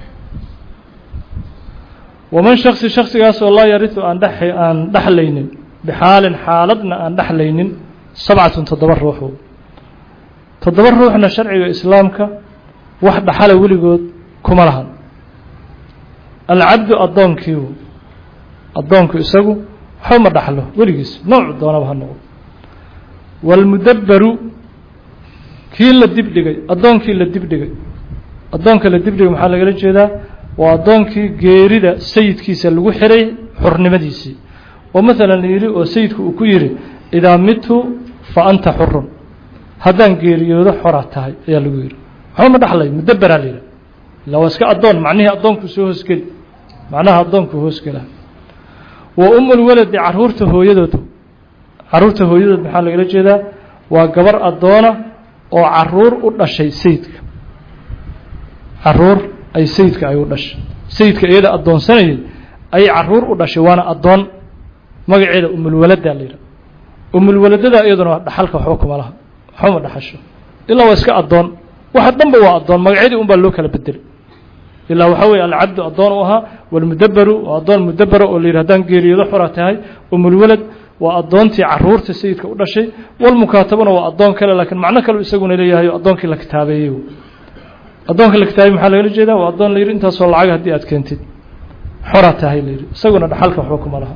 waman shaksi shaksigaasoo laa yariu aan aan dhexlaynin bixaalin xaaladna aan dhexlaynin sabcatun toddoba ruuxu toddoba ruuxna sharciga islaamka wax dhaxala weligood kuma lahan alcabdu addoonkiiu addoonku isagu waxba ma dhaxlo weligiis noocu doonaba ha noqdo waalmudabbaru kii la dibdhigay addoonkii la dibdhigay addoonka la dibdhigay maxaa lagala jeedaa waa addoonkii geerida sayidkiisa lagu xiray xurnimadiisii oo maalan yidhi oo sayidku uu ku yidhi idaa mitu fa anta xurun haddaan geeriyoodo xoraa tahay ayaa lagu yidhi waxba ma dhaxlay mudabberaa la yidhaha illa waa iska addoon macnihii addoonku soo hoosgeli macnaha addoonku hoosgela wa umulwaladi caruurta hooyadood caruurta hooyadood maxaa lagala jeedaa waa gabar addoona oo caruur u dhashay sayidka caruur ay sayidka ay u dhashay sayidka iyada addoonsanayay ayay caruur u dhashay waana addoon magaceeda umulwaladaa la yidhaha umulwaladada iyaduna dhaxalka waxba kuma laha waxba ma dhaxasho ilaa waa iska addoon waxa dhanba waa addoon magacyadii un baa loo kala bedelay ilaa waxaa weeye alcabdu addoon u ahaa walmudabaru waa addoon mudabara oo la yidhi haddaan geeriyoodo xora tahay umulwalad waa addoontii caruurta sayidka u dhashay walmukaatabana waa addoon kale laakiin macno kale isaguna leeyahay oo addoonkii la kitaabeeyey addoonka la kitaabey maxaa lagala jeedaa waa addoon la yidhi intaasoo lacag haddii aad keentid xora tahay la yidhi isaguna dhaxalka waxba kuma laha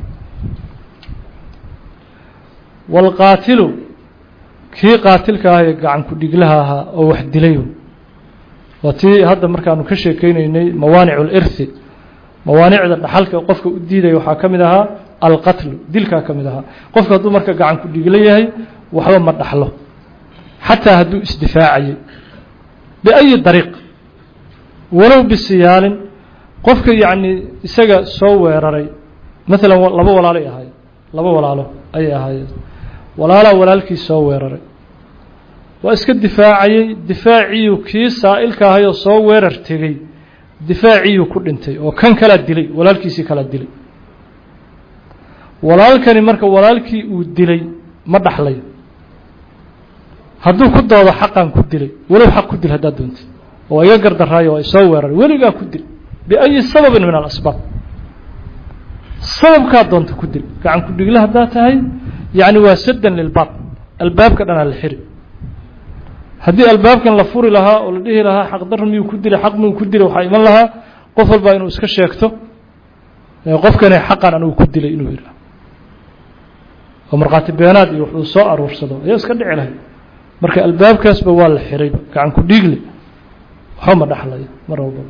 waalqaatilu kii qaatilka ah ee gacan ku-dhiglaha ahaa oo wax dilay waa tii hadda markaanu ka sheekeyneynay mawaanic اlirthi mawaanicda dhaxalka qofka u diidaya waxaa ka mid ahaa alqatlu dilkaa ka mid ahaa qofka hadduu marka gacan ku-dhigla yahay waxba ma dhaxlo xataa hadduu isdifaacayay biأyi dariiq walow bisiyaalin qofka yacni isaga soo weeraray maalan laba walaalay ahaayeen laba walaalo ayay ahaayeen walaalaa walaalkii soo weeraray waa iska difaacayey difaaciyu kii saa'ilka ahay oo soo weerar tegey difaaciyuu ku dhintay oo kan kalaa dilay walaalkiisii kalaa dilay walaalkani marka walaalkii uu dilay ma dhaxlayo hadduu ku doodo xaqan ku dilay walow xaq ku dil haddaad doontay oo iga gardaraayo waa isoo weeraray weligaa ku dil biأyi sababin min alasbaab sababkaa doonta ku dil gacan ku dhigla haddaad tahay yacni waa saddan lilbaab albaabka dhanaa la xiri haddii albaabkan la furi lahaa oo la dhihi lahaa xaqdar miyuu ku dilay xaq miyuu ku dilay waxaa iman lahaa qof walbaa inuu iska sheegto qofkani xaqan anugu ku dilay inuu yidhaah oo markhaati beenaad iyo wuxuu soo aruursado ayaa iska dhici lahay marka albaabkaasba waa la xirayba gacan ku dhiigle waxba ma dhaxlayo mar walbaba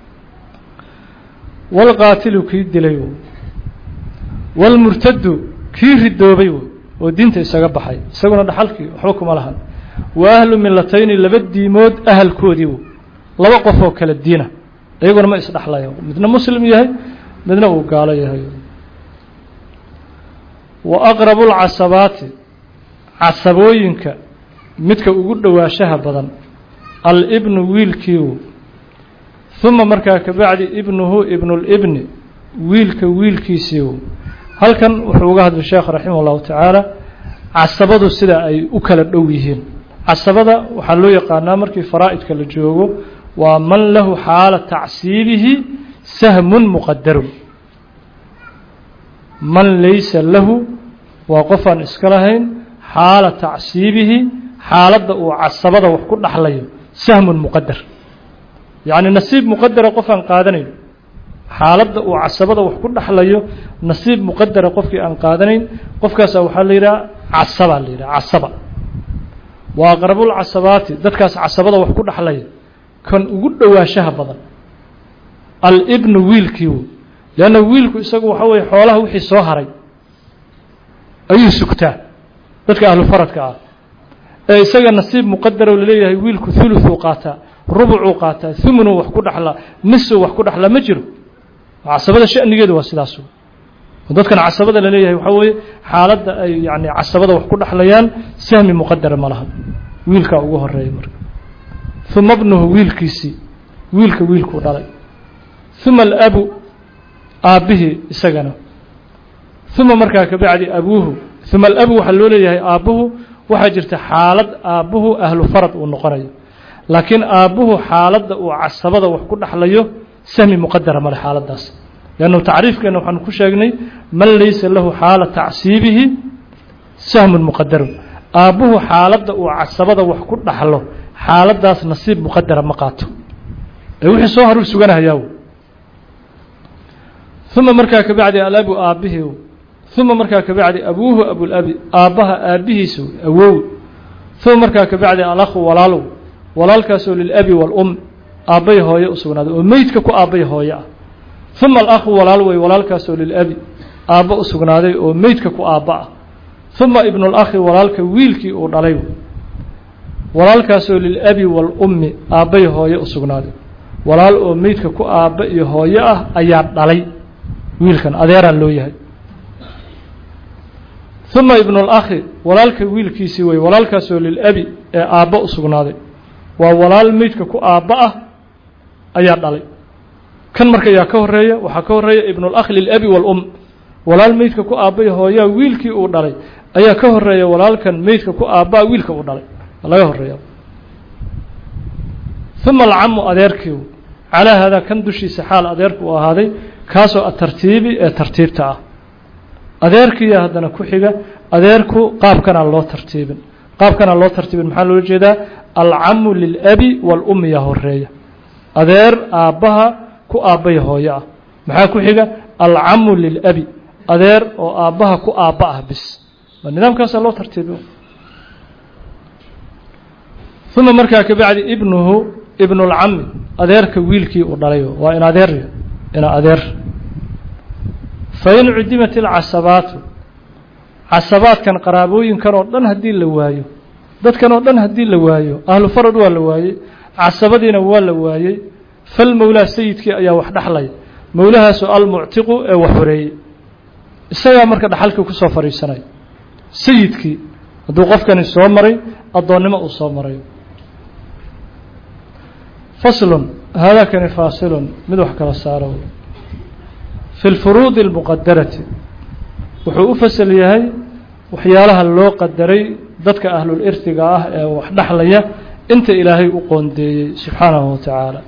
walqaatilu kii dilay walmurtadu kii ridoobay oo diinta isaga baxay isaguna dhaxalkii waxba kuma lahan wa ahlu milatayni laba diimood ahalkoodii laba qof oo kala diina iyaguna ma isdhexlayo midna muslim yahay midna uu gaalo yahay wa aqrabu lcasabaati casabooyinka midka ugu dhowaashaha badan alibnu wiilkiiu uma markaa kabacdi ibnuhu ibnulibni wiilka wiilkiisiiu halkan wuxuu uga hadlay sheekh raximah اllahu tacaala casabadu sida ay u kala dhow yihiin casabada waxaa loo yaqaanaa markii faraa'idka la joogo waa man lahu xaala tacsiibihi sahmun muqadarun man laysa lahu waa qofaan iska lahayn xaala tacsiibihi xaaladda uu casabada wax ku dhaxlayo sahmun muqadar yacni nasiib muqadara qofaan qaadanayn xaaladda uu casabada wax ku dhaxlayo nasiib muqadara qofkii aan qaadanayn qofkaasa waxaa la yidhaha casaba la yidhaha casaba waa aqrabulcasabaati dadkaas casabada wax ku dhaxlaya kan ugu dhowaashaha badan alibnu wiilkii leanna wiilku isagu waxa weye xoolaha wixii soo haray ayuu sugtaa dadka ahlu faradka ah ee isaga nasiib muqadaro laleeyahay wiilku thuluthuu qaataa rubucuu qaataa thumunuu wax ku dhaxlaa nisuu wax ku dhaxlaa ma jiro casabada shanigeedu waa sidaas dadkan casabada laleeyahay waxaa weeye xaaladda ay yani casabada wax ku dhaxlayaan sahmi muqadara ma laha wiilkaa ugu horeeya marka uma bnuhu wiilkiisii wiilka wiilkuu dhalay uma alabu aabbihii isagana uma markaa kabacdi abuuhu uma alabu waxaa loo leeyahay aabbuhu waxaa jirta xaalad aabbuhu ahlu farad uu noqonayo laakiin aabbuhu xaaladda uu casabada wax ku dhaxlayo sahmi muqadara male xaaladdaas leannu tacriifkeena waxaanu ku sheegnay man laysa lahu xaala tacsiibihi sahmun muqadarun aabbuhu xaaladda uu casabada wax ku dhaxlo xaaladdaas nasiib muqadara ma qaato ee wixii soo haruu suganahayaaw uma markaa kabacdi alabu aabbihii uma markaa kabacdi abuuhu abulabi aabbaha aabbihiisa awow uma markaa kabacdi alakhu walaalow walaalkaasoo lilabi waalum aabbay hooye u sugnaaday oo meydka ku aabbay hooye ah uma alakhu walaal wey walaalkaasoo lilabi aabbo u sugnaaday oo meydka ku aabba ah uma ibnulakhi walaalka wiilkii uu dhalay walaalkaasoo lilabi waalummi aabbay hooye u sugnaaday walaal oo meydka ku aabba iyo hooye ah ayaa dhalay wiilkan adeeraan loo yahay uma ibnulakhi walaalka wiilkiisii wey walaalkaasoo lilabi ee aabbo u sugnaaday waa walaal meydka ku aabba ah ayaa dhalay kan marka yaa ka horeeya waxaa ka horeeya ibnulakh lilabi waalum walaal meydka ku aabbay hooyaa wiilkii uu dhalay ayaa ka horeeya walaalkan meydka ku aabbaa wiilka uu dhalay laga horeeya uma alcamu adeerkii calaa haadaa kan dushiisa xaal adeerku uu ahaaday kaasoo atartiibi ee tartiibta ah adeerkiiya haddana ku xiga adeerku qaabkanaa loo tartiibin qaabkanaa loo tartiibin maxaa loola jeedaa alcamu lilabi waalummi yaa horeeya adeer aabbaha ku aabbay hooyo ah maxaa ku xiga alcamu lilabi adeer oo aabbaha ku aabba ah bis waa nidaamkaasaa loo tartiibi uma markaa kabacdi ibnuhu ibnulcami adeerka wiilkii uu dhalay waa in adeer ina adeer fain cudimat ilcasabaatu casabaadkan qaraabooyinkan oo dhan haddii la waayo dadkan oo dhan haddii la waayo ahlu farad waa la waayey casabadiina waa la waayey falmowlaa sayidkii ayaa wax dhaxlaya mowlahaasoo almuctiqu ee wax horeeyey isagaa marka dhaxalkii ku soo fadhiisanaya sayidkii hadduu qofkani soo maray addoonnimo uu soo marayo faslun haadaakani faasilun mid wax kala saaro fi lfuruudi almuqadarati wuxuu u fasal yahay waxyaalaha loo qadaray dadka ahlul irtiga ah ee wax dhaxlaya inta ilaahay u qoondeeyey subxaanahu wa tacaala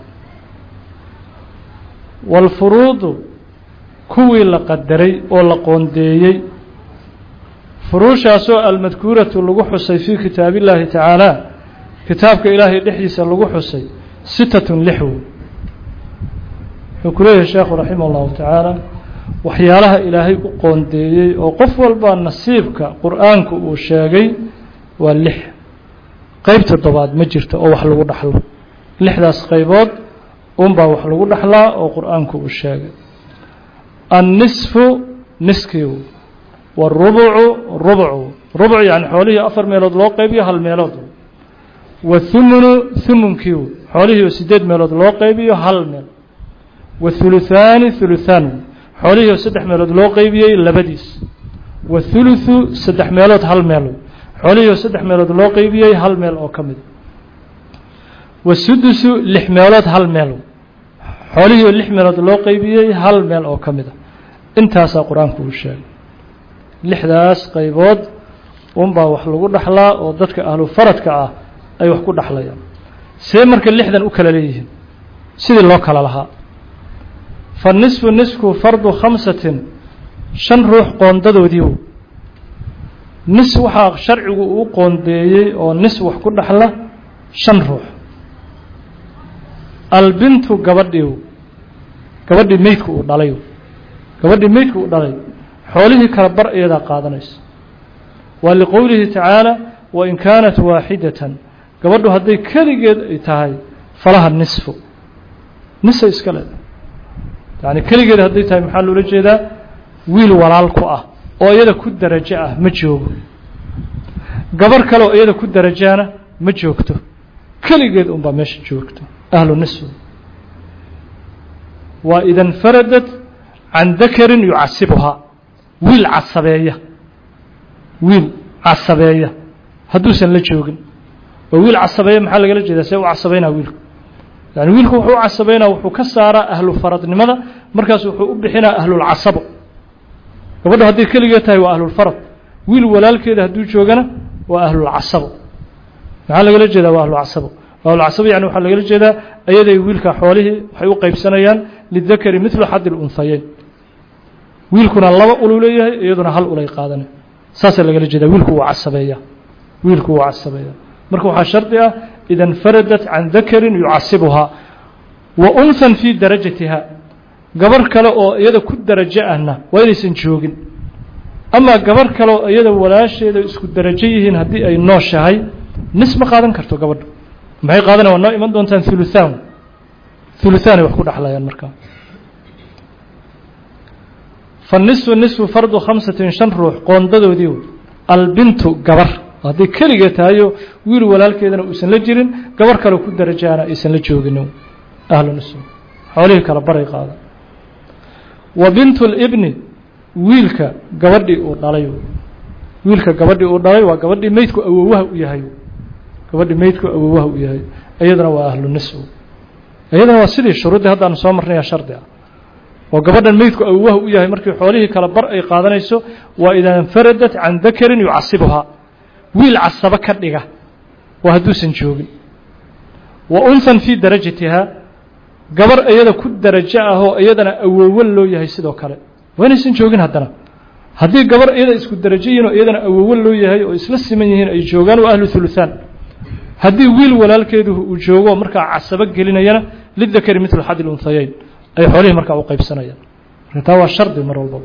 waalfuruudu kuwii la qadaray oo la qoondeeyey furuushaasoo almadkuuratu lagu xusay fii kitaabi illaahi tacaala kitaabka ilaahay dhexdiisa lagu xusay sitatun lix wey wuxuu ku leeyahay sheekhu raximah allahu tacaala waxyaalaha ilaahay u qoondeeyey oo qof walba nasiibka qur-aanku uu sheegay waa lix qeyb toddobaad ma jirto oo wax lagu dhaxlo lixdaas qaybood unbaa wax lagu dhaxlaa oo qur-aanku uu sheegay annisfu niskiigu warubucu rubcu rubc yani xoolihii afar meelood loo qaybiyo hal meelood wathumunu humunkiigu xoolihii oo sideed meelood loo qaybiyo hal meel wathuluthaani thuluthaan xoolihii oo saddex meelood loo qeybiyey labadiis wathuluthu saddex meelood hal meel xoolihii oo saddex meelood loo qeybiyey hal meel oo ka mid wasudusu lix meelood hal meel xoolihii oo lix meelood loo qeybiyey hal meel oo ka mid a intaasaa qur-aanku uu sheegay lixdaas qaybood unbaa wax lagu dhaxlaa oo dadka ahlu faradka ah ay wax ku dhaxlayaan see marka lixdan u kala leeyihiin sidii loo kala lahaa fa nisfu nisku fardu khamsatin shan ruux qoondadoodiiw nis waxaa sharcigu uu qoondeeyey oo nis wax ku dhaxla shan ruux albintu gabadhiiw gabadhii meydku uu dhalay gabadhii meydku uu dhalay xoolihii kala bar iyadaa qaadanaysa waa liqowlihi tacaala wain kaanat waaxidatan gabadhu hadday keligeed ay tahay falaha nisfu nisay iska leedahay yacni keligeed hadday tahay maxaa loola jeedaa wiil walaal ku ah oo iyada ku darajo ah ma joogo gabar kaleoo iyada ku darajaana ma joogto keligeed unbaa meesha joogto ahlu nisf waa ida infaradat can dakarin yucasibuhaa wiil casabeeya wiil casabeeya hadduusan la joogin oo wiil casabeeya maxaa lagala jeedaa see u casabeynaa wiilku yani wiilku wuxuu u casabeynaa wuxuu ka saaraa ahlu faradnimada markaas wuxuu u bixinaa ahlulcasabo gabadho hadday keligeed tahay waa ahlulfarad wiil walaalkeeda hadduu joogana waa ahlulcasabo maxaa lagala jeedaa waa ahlulcasabo ahlulcasabo yani waxaa lagala jeedaa ayaday wiilka xoolihii waxay u qaybsanayaan lidakari midlu xadi lunhayeyn wiilkuna laba ulu leeyahay iyaduna hal ulay qaadana saasaa lagala jeedaa wiilku wuu casabeeya wiilku wuu casabeeya marka waxaa shardi ah ida infaradat can dakarin yucasibuhaa wa unhan fii darajatiha gabar kale oo iyada ku darajo ahna waa inaysan joogin amaa gabar kale oo iyada walaasheeda isku darajo yihiin haddii ay nooshahay nis ma qaadan karto gabadha maxay qaadanayan waa noo iman doontaan huluthaan huluthaanay wax ku dhexlayaan markaa fanisfu nisfu fardu khamsatin shan ruux qoondadoodii wey albintu gabar hadday keligee tahayo wiil walaalkeedana uusan la jirin gabar kale ku darajaana aysan la joogin ahlu nisf xoolihii kala baray qaada wa bintu libni wiilka gabadhii uu dhalay wiilka gabadhii uu dhalay waa gabadhii meydku awowaha u yahay gabadhii meydku awowaha u yahay iyaduna waa ahlu nisf iyaduna waa sidii shuruuddii haddaanu soo marnaya shardi ah oo gabadhan meydku awowaha u yahay markii xoolihii kala bar ay qaadanayso waa idaa infaradat can dakarin yucasibuhaa wiil casabo ka dhiga waa hadduusan joogin wa unhan fii darajatihaa gabar iyada ku darajo ah oo iyadana awowo loo yahay sidoo kale waa inaysan joogin haddana haddii gabar iyada isku darajo yihin oo iyadana awowo loo yahay oo isla siman yihiin ay joogaan waa ahlu huluthaan haddii wiil walaalkeedu uu joogo markaa casabo gelinayana lidakari mitlu xadi lunhayeyn ay xoolihii markaa u qaybsanayaan marka taa waa shardi mar walbaba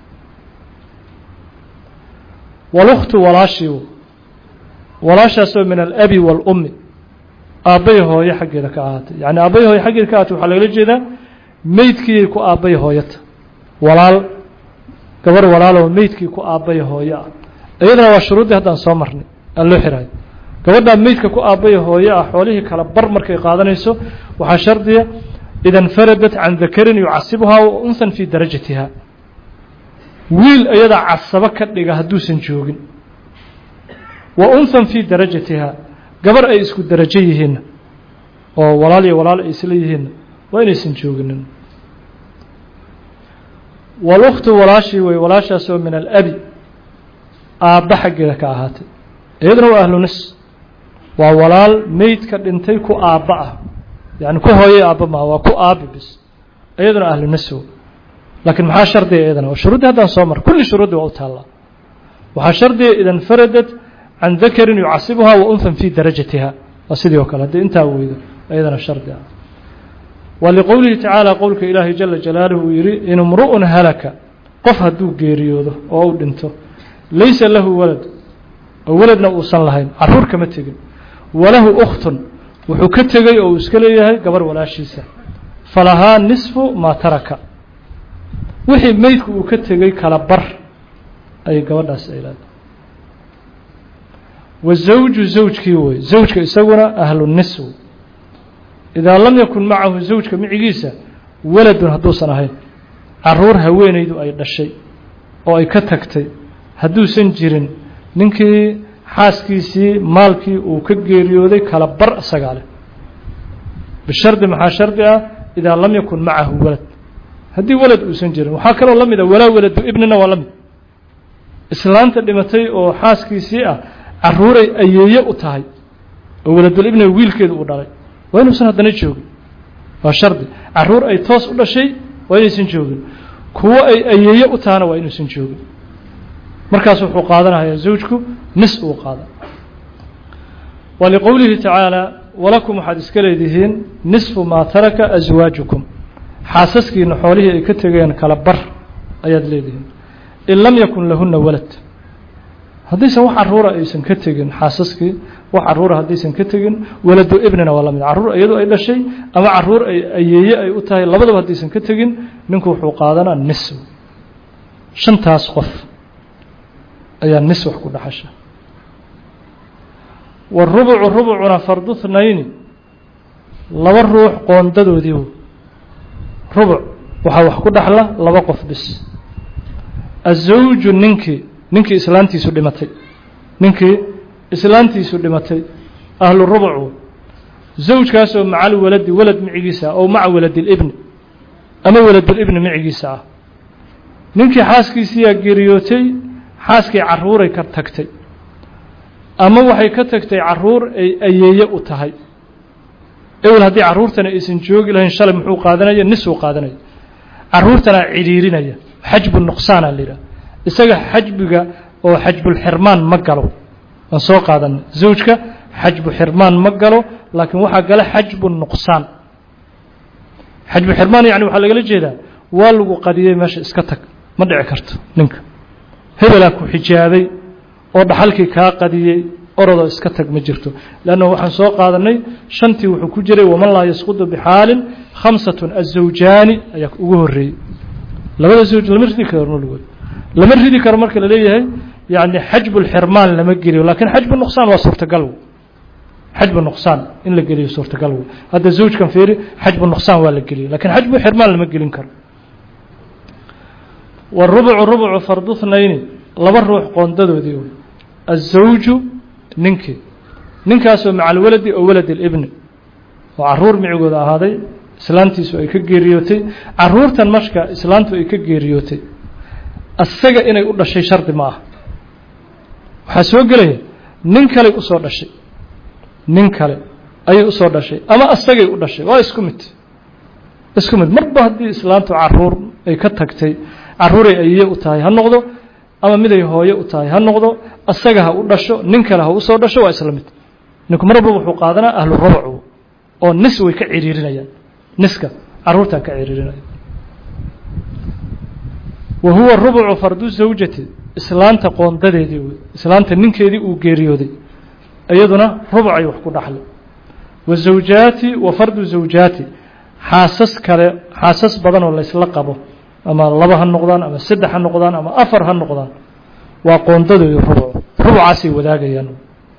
walukhtu walaashii walaashaasoo min alabi waalummi aabbay hooyo xaggeeda ka ahaatay yacni aabbay hooyo xaggeeda ka ahaatay waxaa lagala jeedaa meydkiiyay ku aabbay hooyata walaal gabar walaaloo meydkii ku aabbay hooyo ah iyadana waa shuruuddii haddaan soo marnay aan loo xirayo gabadhaa meydka ku aabbay hooyo ah xoolihii kala bar markay qaadanayso waxaa shardiya ida infaradat can dakarin yucasibuhaa wa unhan fii darajatiha wiil iyada casabo ka dhiga hadduusan joogin wa unhan fii darajatiha gabar ay isku darajo yihiinna oo walaal iyo walaal ay isla yihiinna waa inaysan jooginin walukhtu walaashii wey walaashaasoo min alabi aabba xaggeeda ka ahaatay iyaduna waa ahlu nis waa walaal meydka dhintay ku aabba ah yani ku hooyay aabba maha waa ku aabi bis iyaduna ahlu nis wey laakiin maxaa shardiga iyadana waa shuruuddii haddaan soo mar kulli shuruuddii waa u taallaa waxaa shardiga ida infaradat can dakarin yucasibuhaa wa unhan fii darajatiha waa sidii oo kale haddii intaa weydo iyadana shardi ah wa liqowlihi tacaala qowlka ilaahay jala jalaaluhu uu yidhi in imru'un halaka qof hadduu geeriyoodo oo u dhinto laysa lahu walad oo waladna uusan lahayn caruur kama tegin walahu ukhtun wuxuu ka tegey oo uu iska leeyahay gabar walaashiisa falahaa nisfu maa taraka wixii meydku uu ka tegey kala bar ayay gabadhaas ay leedahay wazawju zawjkii wey zawjka isaguna ahlu nis wey idaa lam yakun macahu zawjka micigiisa waladun hadduusan ahayn caruur haweenaydu ay dhashay oo ay ka tagtay hadduusan jirin ninkii xaaskiisii maalkii uu ka geeriyooday kala bar isagaa leh bishardi maxaa shardi ah idaa lam yakun macahu walad haddii walad uusan jirin waxaa kaloo la mid a walaa waladu ibnina waa la mid islaanta dhimatay oo xaaskiisii ah caruuray ayeeye u tahay oo waladul ibniga wiilkeedu uu dhalay waa inuusan haddana joogin waa shardi caruur ay toos u dhashay waa inaysan joogin kuwo ay ayeeye u tahana waa inuusan joogin markaas wuxuu qaadanayaa zawjku nis uu qaada wa liqowlihi tacaala walakum waxaad iska leedihiin nisfu maa taraka aswaajukum xaasaskiina xoolihii ay ka tegeen kala bar ayaad leedihiin in lam yakun lahuna walad haddaysan wax caruura aysan ka tegin xaasaskii wax caruura haddaysan ka tegin waladu ibnina waa la mid caruur iyadu ay dhashay ama caruur ay ayeeye ay u tahay labadaba haddaysan ka tegin ninku wuxuu qaadanaa nis shantaas qof ayaa nis wax ku dhaxasha warubucu rubucuna fardu thnayni laba ruux qoondadoodii rubuc waxaa wax ku dhaxla laba qof bis azawju ninkii ninkii islaantiisu dhimatay ninkii islaantiisu dhimatay ahlu rubucu zawjkaasoo macal waladi walad micigiisa ow maca waladilibni ama waladulibni micigiisa ah ninkii xaaskiisiyaa geeriyootay xaaskii carruuray ka tagtay ama waxay ka tagtay carruur ay ayeeye u tahay ewel haddii carruurtana aysan joogi lahayn shalay muxuu qaadanaya nisuu qaadanaya carruurtana cidhiirinaya xajbu nuqsaana la yidhaha isaga xajbiga oo xajbulxirmaan ma galo aan soo qaadanay zawjka xajbu xirmaan ma galo laakiin waxaa gala xajbu nuqsaan xajbu xirmaan yani waxaa lagala jeedaa waa lagu qadiyey meesha iska tag ma dhici karto ninka hebelaa ku xijaabay oo dhaxalkii kaa qadiyey orodoo iska tag ma jirto leanna waxaan soo qaadanay shantii wuxuu ku jiray waman laa yasqudu bixaalin khamsatun azawjaani ayaa ugu horreeyey labada zawj lama ridi karo noligood lama ridi karo marka la leeyahay yani xajbulxirmaan lama geliyo lakiin xajbu nuqsaan waa suurtagal xajbu nuqsaan in la geliyo suurtagal wey hadda zawjkan fiiri xajbu nuqsaan waa la geliyo lakiin xajbu xirmaan lama gelin karo warubucu rubucu fardu thnayni laba ruux qoondadoodii wey azawju ninkii ninkaasoo maca alwaladi oo walad ilibni oo carruur micigooda ahaaday islaantiisu ay ka geeriyootay carruurtan marka islaantu ay ka geeriyootay asaga inay u dhashay shardi ma ah waxaa soo gelaya nin kaley usoo dhashay nin kale ayay usoo dhashay ama asagay u dhashay waa isku mid isku mid marba haddii islaantu caruur ay ka tagtay carruuray ayiye u tahay ha noqdo ama miday hooye u tahay ha noqdo asaga ha u dhasho nin kale ha usoo dhasho waa isla mid ninku mar walba wuxuu qaadanaa ahlu rubucu oo nis way ka ciriirinayaan niska carruurtaa ka ciriirinaya wa huwa rubucu fardu zawjati islaanta qoondadeedii wey islaanta ninkeedii uu geeriyooday iyaduna rubucay wax ku dhaxlay wa zawjaati wa fardu zawjaati xaasas kale xaasas badan oo laysla qabo ama laba ha noqdaan ama saddex ha noqdaan ama afar ha noqdaan waa qoondadoodii rubuc rubucaasay wadaagayaan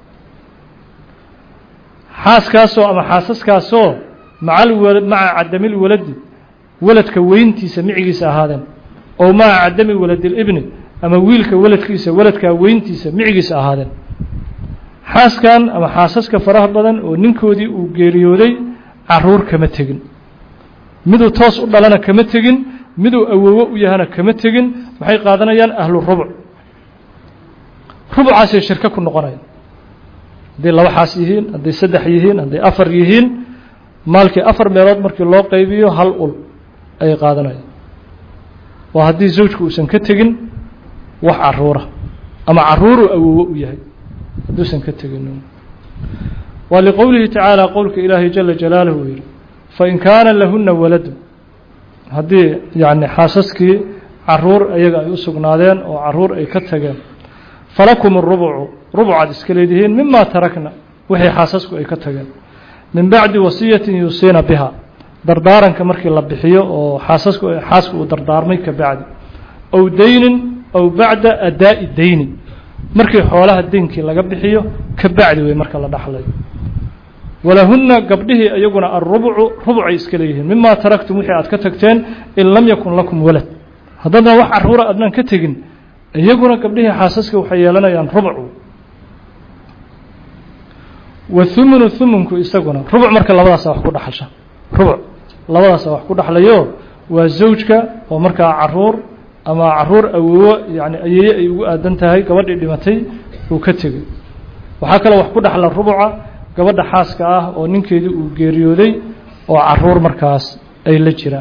xaaskaasoo ama xaasaskaasoo maca maca cadamil waladi waladka weyntiisa micigiisa ahaadeen oo maca cadami waladilibni ama wiilka waladkiisa waladkaa weyntiisa micigiisa ahaadeen xaaskan ama xaasaska faraha badan oo ninkoodii uu geeriyooday caruur kama tegin miduu toos u dhalana kama tegin miduu awowo u yahana kama tegin maxay qaadanayaan ahlu rubuc rubucaasay shirko ku noqonayaan hadday laba xaas yihiin hadday saddex yihiin hadday afar yihiin maalkii afar meelood markii loo qaybiyo hal ul ayay qaadanayaan waa haddii zawjku uusan ka tegin wax caruura ama caruuruu awowo u yahay hadduusan ka tegin waa liqowlihi tacaala qowlka ilaahay jala jalaaluhu uu yihi fain kaana lahuna waladu haddii yani xaasaskii caruur ayaga ay u sugnaadeen oo caruur ay ka tageen falakum rubucu rubucaad iska leedihiin mima tarakna wixii xaasasku ay ka tageen min bacdi wasiyatin yuusiina biha dardaaranka markii la bixiyo oo xaasasku xaaska uu dardaarmay ka bacdi ow daynin ow bacda adaa'i dayni markii xoolaha deynkii laga bixiyo ka bacdi wey marka la dhaxlayo walahunna gabdhihii iyaguna alrubucu rubucay iska leeyihiin mima taraktum wixii aad ka tagteen in lam yakun lakum walad haddadna wax caruura adnaan ka tegin iyaguna gabdhihii xaasaska waxay yeelanayaan rubuc wa humunu humunku isaguna rubuc marka labadaasa wax ku dhaxasha rubuc labadaasa wax ku dhaxlayo waa zawjka oo markaa caruur ama caruur awowo yani ayeeye ay ugu aadan tahay gabadhii dhimatay uu ka tegey waxaa kaloo wax ku dhaxla rubuca gabadha xaaska ah oo ninkeedii uu geeriyooday oo caruur markaas ay la jiraan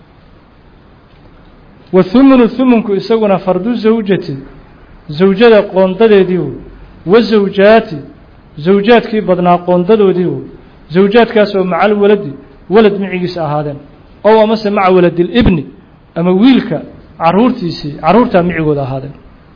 wa humunu humunku isaguna fardu zawjati zawjada qoondadeedii wey wa zawjaati zawjaadkii badnaa qoondadoodii wey zawjaadkaas oo macal waladi walad micigiisa ahaadeen ow amase maca waladilibni ama wiilka caruurtiisii caruurtaa micigooda ahaadeen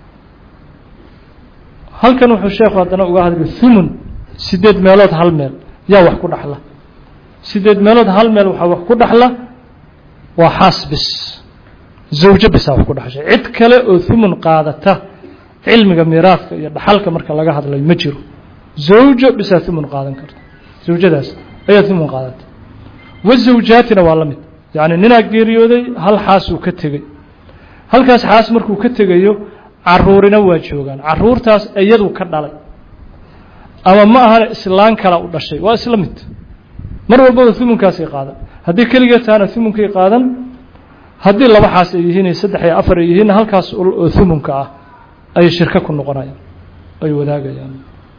halkan wuxuu sheekhu haddana uga hadlay humun sideed meelood hal meel yaa wax ku dhaxla sideed meelood hal meel waxaa wax ku dhaxla waa xaas bis zawjo bisaa wax ku dhaxshay cid kale oo humun qaadata cilmiga miiraadka iyo dhaxalka marka laga hadlayo ma jiro zawjo bisaa thumun qaadan karta zawjadaas ayaa thumun qaadata wazawjaatina waa la mid yacni ninaa geeriyooday hal xaasuu ka tegey halkaas xaas markuu ka tegayo caruurina waa joogaan caruurtaas iyadu ka dhalay ama ma ahana islaan kala u dhashay waa isla mid mar walbaba thumunkaasay qaadan haddii keligeed tahana thumunkay qaadan haddii laba xaas ay yihiin iyo saddex iyo afar ay yihiinna halkaas oo thumunka ah ayay shirko ku noqonayaan ay wadaagayaan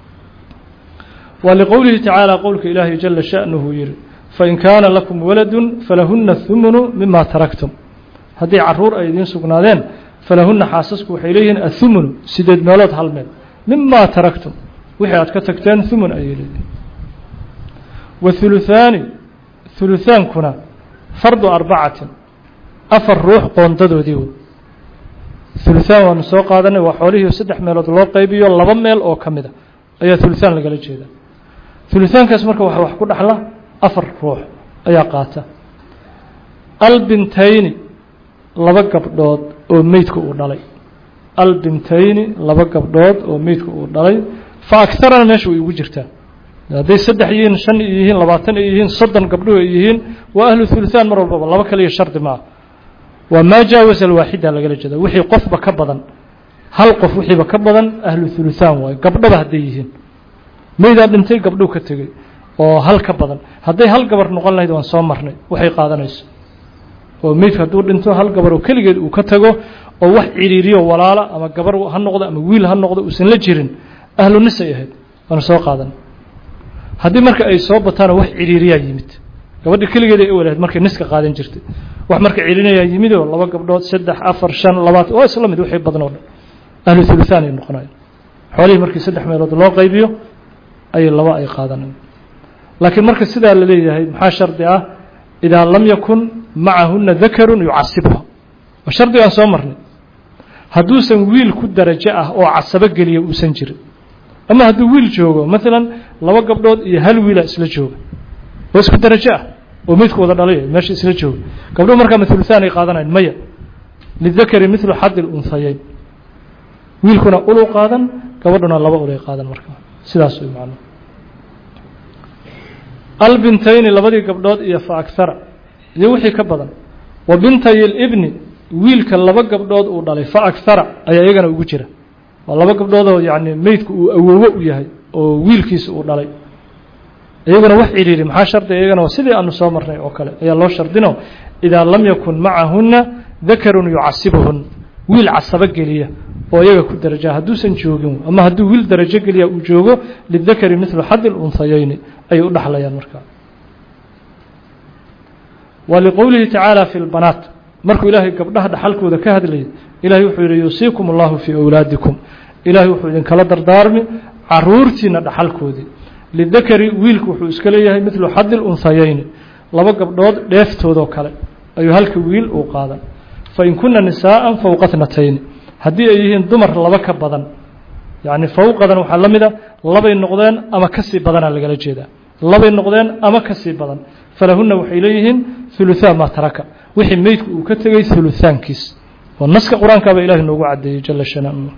waa liqowlihi tacaala qowlka ilaahay jala sha'nuhu yihi fain kaana lakum waladun falahuna thumunu mima taraktum haddii caruur ay idiin sugnaadeen falahuna xaasasku waxay leeyihiin athumunu sideed meelood hal meel mima taraktum wixii aad ka tagteen thumun ayay leeyihin wathuluthaani thuluthaankuna fardu arbacatin afar ruux qoondadoodii wey thuluthaan waanu soo qaadanay waa xoolihii saddex meelood loo qaybiyo laba meel oo ka mid a ayaa thuluthaan lagala jeedaa thuluthaankaas marka waxa wax ku dhaxla afar ruux ayaa qaata albintayni laba gabdhood oo meydka uu dhalay albintayni laba gabdhood oo meydka uu dhalay fa agtarana meesha way ugu jirtaa hadday saddex yihiin shan ay yihiin labaatan ay yihiin soddon gabdhuhu ay yihiin waa ahlu thuluthaan mar walbaba laba kaliya shardi maaha waa maa jaawasa alwaaxida lagala jeeda wixii qofba ka badan hal qof wixiiba ka badan ahlu thuluthaan waayo gabdhaba hadday yihiin meydaa dhintay gabdhuu ka tegey oo hal ka badan hadday hal gabar noqon lahayd waan soo marnay waxay qaadanayso oo meydka hadduu dhinto hal gabar oo keligeed uu ka tago oo wax ciriiriyo walaala ama gabar ha noqdo ama wiil ha noqdo uusan la jirin ahlu nis ay ahayd waanu soo qaadan haddii marka ay soo bataanoo wax ciriiriyaa yimid gabadhi keligeed ay ewalahayd markay niska qaadan jirtay wax marka cirinayaa yimidoo laba gabdhood saddex afar shan labaatan waa isla mid wixii badan oo dhan ahlu thuluthaan ay noqonayan xoolihii markii saddex meelood loo qaybiyo ayay laba ay qaadanayan laakiin marka sidaa la leeyahay maxaa shardi ah idaa lam yakun macahuna dakarun yucasibha waa shardi aan soo marnay hadduusan wiil ku darajo ah oo casabo geliya uusan jirin ama hadduu wiil joogo maalan laba gabdhood iyo hal wiila isla jooga oo isku darajo ah oo meydku wada dhalay meesha isla jooga gabdhohu markaa mathuluthaan ay qaadanayan maya lidakari midlu xadi lunhayeyn wiilkuna ulu qaadan gabadhuna laba ulay qaadan marka sidaas way macno albintayni labadii gabdhood iyo fa akhara iyo wixii ka badan wa bintay libni wiilka laba gabdhood uu dhalay fa akhara ayaa iyagana ugu jira waa laba gabdhoodoo yacni meydku uu awoowo u yahay oo wiilkiisa uu dhalay iyaguna wax ciriiri maxaa shardiga iyagana waa sidii aanu soo marnay oo kale ayaa loo shardino idaa lam yakun macahuna dakarun yucasibuhun wiil casabo geliya oo iyaga ku daraja hadduusan joogin ama hadduu wiil darajo geliya uu joogo lidakari midlu xadi lunhayeyni ayay u dhaxlayaan markaa wa liqowlihi tacaala fi lbanaat markuu ilaahay gabdhaha dhaxalkooda ka hadlayay ilahay wuxuu yihi yuusiikum allahu fii awlaadikum ilahay wuxuu idinkala dardaarmi caruurtiina dhaxalkoodii lidakari wiilku wuxuu iska leeyahay midlu xadi lunhayeyni laba gabdhood dheeftoodoo kale ayuu halka wiil uu qaadan fain kuna nisaءa fowqa tnatayni haddii ay yihiin dumar laba ka badan yacni fowqadan waxaa la mida labay noqdeen ama ka sii badanaa lagala jeedaa labay noqdeen ama ka sii badan falahuna waxay leeyihiin huluthaan maa taraka wixii meydku uu ka tegey huluthaankiis oo naska qur-aankaaba ilahi noogu cadeeyey jala shana'nu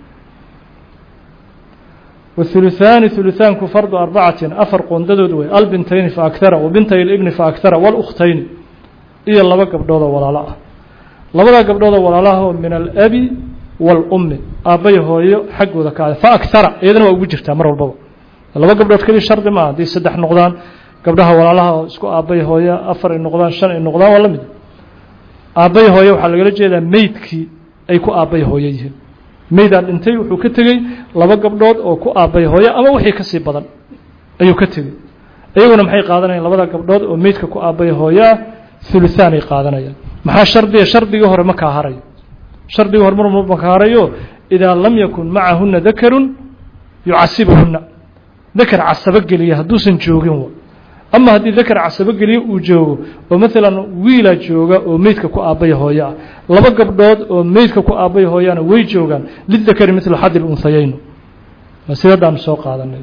wahuluthaani huluthaanku fardu arbacatin afar qoondadood wey albintayni fa akhara wabintay libni fa akhara walukhtayni iyo laba gabdhoodoo walaalo ah labadaa gabdhoodoo walaalahaoo min alabi wاlummi aabbay hooyo xaggooda ka aday fa akhara iyadana waa ugu jirtaa mar walbaba laba gabdhood keliya shardi maaha haddii saddex noqdaan gabdhaha walaalaha oo isku aabbay hooyo afar ay noqdaan shan ay noqdaan waa la mid aabbay hooyo waxaa lagala jeedaa meydkii ay ku aabbay hooyo yihiin meydaan dhintay wuxuu ka tegey laba gabdhood oo ku aabbay hooyo ama wixii ka sii badan ayuu ka tegey iyaguna maxay qaadanayaan labada gabdhood oo meydka ku aabbay hooyo ah huluthaan ay qaadanayaan maxaa shardiga shardigii hore ma kaa harayo shardigii hore mar ma kaa harayo idaa lam yakun macahuna dakarun yucasibuhuna dakar casabo geliya hadduusan joogin ama haddii dakar casabo geliya uu joogo oo maalan wiilaa jooga oo meydka ku aabbay hooyo ah laba gabdhood oo meydka ku aabbay hooyana way joogaan lidakari midlu xadi lunhayeyn sidadaanu soo qaadanay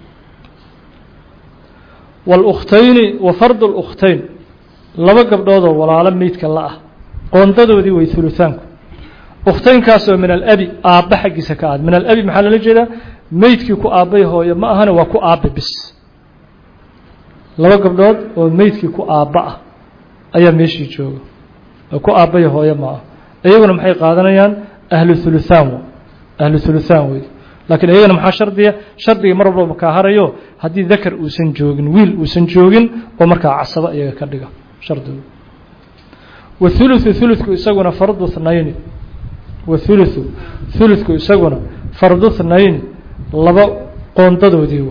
wاlukhtayni wa fardu اlkhtayn laba gabdhoodoo walaalo meydka la ah qoondadoodii way huluthaanku ukhtaynkaasoo min alabi aabba xaggiisa ka aad min alabi maxaa loola jeedaa meydkii ku aabbay hooye ma ahane waa ku aabbe bis laba gabdhood oo meydkii ku aabba ah ayaa meeshii jooga oo ku aabbaya hooye ma ah iyaguna maxay qaadanayaan ahlu huluthaan ahlu huluthaan wey laakiin iyagana maxaa shardiya shardiga mar walbaba kaa harayo haddii dakar uusan joogin wiil uusan joogin oo markaa casabo iyaga ka dhiga shardigu wathuluthu thulutku isaguna fardu thnayni wathuluthu thulutku isaguna fardu thnayni laba qoondadoodii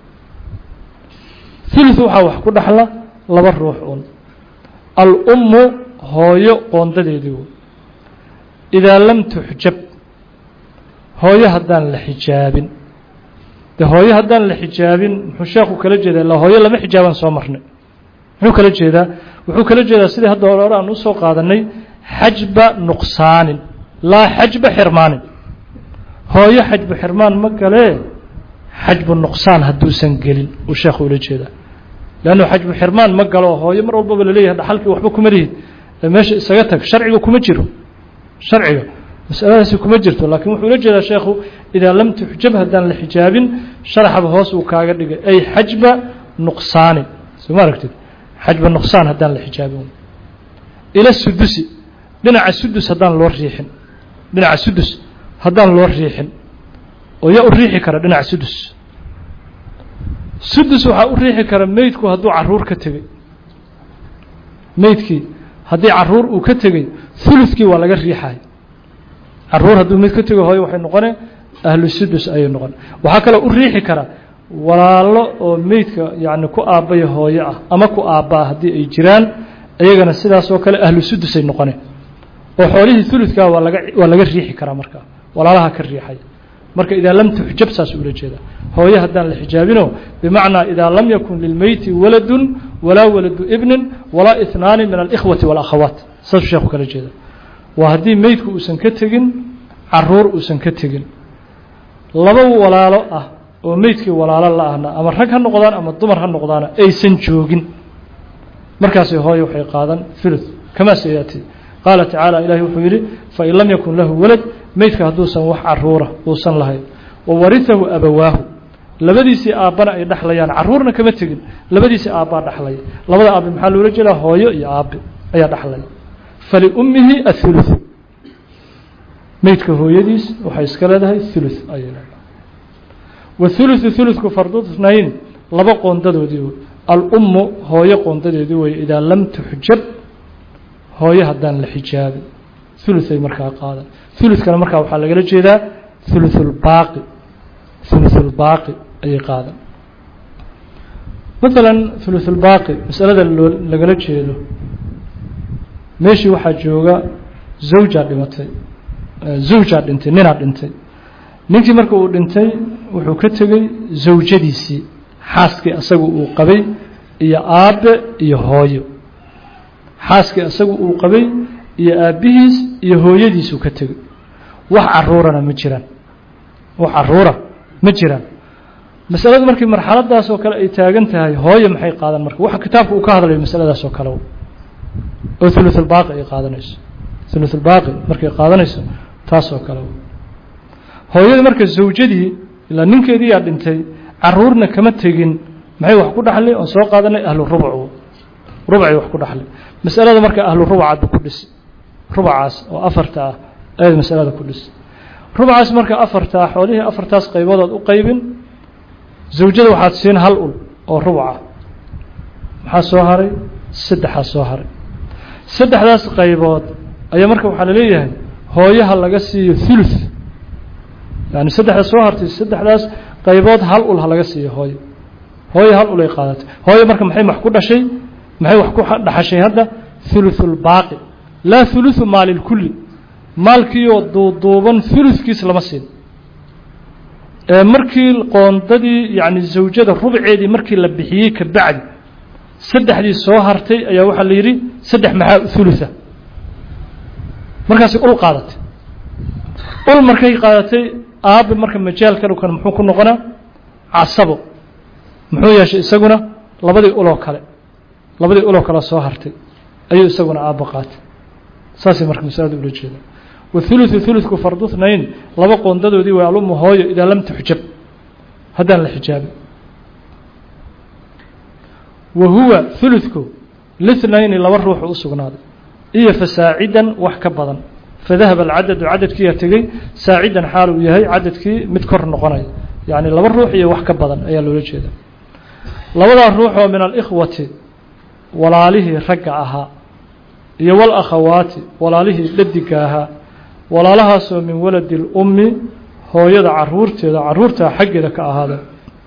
thuluth waxaa wax ku dhaxla laba ruux un al-ummu hooyo qoondadeedii idaa lam tuxjab hooyo haddaan la xijaabin de hooyo haddaan la xijaabin muxuu sheekhu kala jeedaa illa hooyo lama xijaabaan soo marnay muxuu kala jeedaa wuxuu kala jeedaa sidii hadda hore aan usoo qaadanay xajba nuqsaanin laa xajba xirmaanin hooyo xajbu xirmaan ma galee xajbu nuqsaan hadduusan gelin uu sheekhu ula jeedaa leannu xajbu xirmaan ma galo hooyo mar walbaba laleeyahay dhaxalkii waxba kuma lihid ee meesha isaga tag sharciga kuma jiro sharciga masaladaasi kuma jirto laakiin wuxuu ula jeedaa sheekhu idaa lam tuxjab haddaan la xijaabin sharaxaba hoos uu kaaga dhigay ay xajba nuqsaanin soo ma aragtid xajba nuqsaan haddaan la xijaabin ila sudusi dhinaca sudus haddaan loo riixin dhinaca sudus haddaan loo riixin oo yaa u riixi kara dhinaca sudus sudus waxaa u riixi kara meydku hadduu caruur ka tegey meydkii haddii caruur uu ka tegey hulukii waa laga riixay caruur hadduu meyd ka tego hooyo waxay noqone ahlu sudus ayay noqon waxaa kaloo u riixi kara walaalo oo meydka yacni ku aabbaya hooyo ah ama ku aabbaa haddii ay jiraan iyagana sidaas oo kale ahlu sudusay noqone oo xoolihii huludkaa waa laga waa laga riixi karaa markaa walaalaha ka riixay marka idaa lam tuxjab saas ula jeeda hooyo haddaan la xijaabino bimacnaa idaa lam yakun lilmeyti waladun walaa waladu ibnin walaa ihnaani min alikhwati walakhawaat saasuu sheekhu kala jeeda waa haddii meydku uusan ka tegin caruur uusan ka tegin laba walaalo ah oo meydkii walaalo la ahna ama rag ha noqdaan ama dumar ha noqdaana aysan joogin markaasi hooyo waxay qaadan thuluth kamaa sayaati qaala tacaala ilahi wuxuu yidhi fain lam yakun lahu walad meydka hadduusan wax caruura uusan lahayn wa warihahu abawaahu labadiisii aabbana ay dhexlayaan caruurna kama tegin labadiisii aabbaa dhexlaya labada aabbe maxaa loola jeedaa hooyo iyo aabbe ayaa dhexlaya faliummihi athuluth meydka hooyadiis waxay iska leedahay thuluth ayay leedahay wathuluthu thuluthku fardu tnayn laba qoondadoodii wey alummu hooyo qoondadeedii wey idaa lam tuxjab hooyo haddaan la xijaabin thuluhay markaa qaadan thuluthkana markaa waxaa lagala jeedaa thuluthulbaaqi thuluthulbaaqi ayay qaadan maalan thuluthulbaaqi masalada loo lagala jeedo meeshii waxaa jooga zawjaa dhimatay zawjaa dhintay ninaa dhintay ninkii marka uu dhintay wuxuu ka tegey zawjadiisii xaaskii asagu uu qabay iyo aabbe iyo hooyo xaaskii asagu uu qabay iyo aabbihiis iyo hooyadiisuu ka tegey wax caruurana ma jiraan wax caruura ma jiraan masaladu markii marxaladaas oo kale ay taagan tahay hooyo maxay qaadan marka waxa kitaabka uu ka hadlayo masaladaas oo kale oo thuluthulbaaqi ay qaadanayso thuluthulbaaqi markay qaadanayso taas oo kale hooyada marka zawjadii ilaa ninkeedii yaa dhintay caruurna kama tegin maxay wax ku dhaxlay oon soo qaadanay ahlu rubc rubcay wax ku dhaxlay masalada marka ahlu rubcaadba ku dhisi rubcaas oo afarta ah ayaad masalada ku dhisi rubcaas marka afartaa xoolihii afartaas qayboodood u qaybin zawjada waxaad siin hal ul oo rubca maxaa soo haray saddexaa soo haray saddexdaas qaybood ayaa marka waxaa laleeyahay hooyaha laga siiyo thuluth yani saddexda soo hartay saddexdaas qaybood hal ul ha laga siiyo hooyo hooyo hal ul ay qaadatay hooyo marka maxay wax ku dhashay maxay wax ku dhaxashay hadda thuluthulbaaqi laa thuluthu maalilkulli maalkiioo duuduuban thuluthkiis lama siin ee markii qoondadii yacni zawjada rubceedii markii la bixiyey ka bacdi saddexdii soo hartay ayaa waxaa la yidhi saddex maxaa thulutha markaasi ul qaadatay ul markay qaadatay aabbe marka majaalka dhukan muxuu ku noqonaa casabo muxuu yeeshay isaguna labadii uloo kale labadii uloo kale soo hartay ayuu isaguna aabbo qaatay saasay marka masalada ula jeeda wathuluthu thulutku fardu thnayn laba qoondadoodii way alummu hooyo idaa lam tuxjab haddaan la xijaabin wa huwa huludku lithnayni laba ruuxu u sugnaaday iyo fasaacidan wax ka badan fadahaba alcadadu cadadkiiyaa tegey saacidan xaal uu yahay cadadkii mid kor noqonaya yacni laba ruux iyo wax ka badan ayaa loola jeeda labadaa ruux oo min alikhwati walaalihii ragga ahaa iyo walakhawaati walaalihii dhadiga ahaa walaalahaasoo min waladi lummi hooyada caruurteeda caruurtaa xaggeeda ka ahaada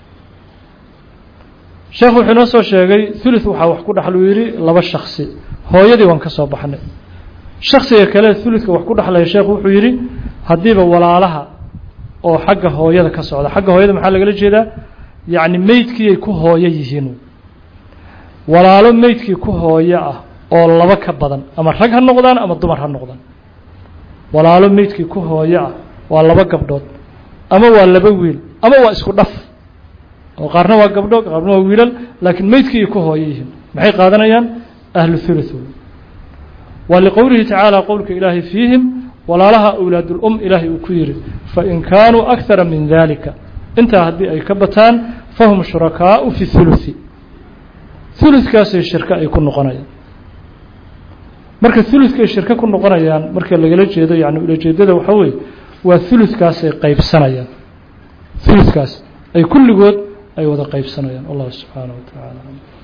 sheekhu wuxuu inoo soo sheegay thuluth waxaa wax ku dhexluu yidhi laba shaksi hooyadii waan ka soo baxnay shaksiga kale thuluthka wax ku dhexlaya sheekhu wuxuu yidhi haddiiba walaalaha oo xagga hooyada ka socda xagga hooyada maxaa lagala jeedaa yacni meydkiiay ku hooyo yihiin walaalo meydkii ku hooyo ah oo laba ka badan ama rag ha noqdaan ama dumar ha noqdaan walaalo meydkii ku hooyo ah waa laba gabdhood ama waa laba wiil ama waa isku dhaf oo qaarna waa gabdho qaarna waa wiilal laakiin meydkii ku hooyo yihiin maxay qaadanayaan ahlu thuluth waa liqowlihi tacaala qowlka ilaahay fiihim walaalaha awlaadulum ilaahay uu ku yidhi fain kaanuu akara min dalika intaa haddii ay ka bataan fahum shurakaau fi thuluthi thuluthkaasay shirko ay ku noqonayaan marka thuluthkaay shirko ku noqonayaan marka lagala jeedo yani ulajeedada waxaa weeye waa thuluthkaasay qaybsanayaan thuluthkaas ay kulligood ay wada qaybsanayaan allah subxaanaه wa tacaala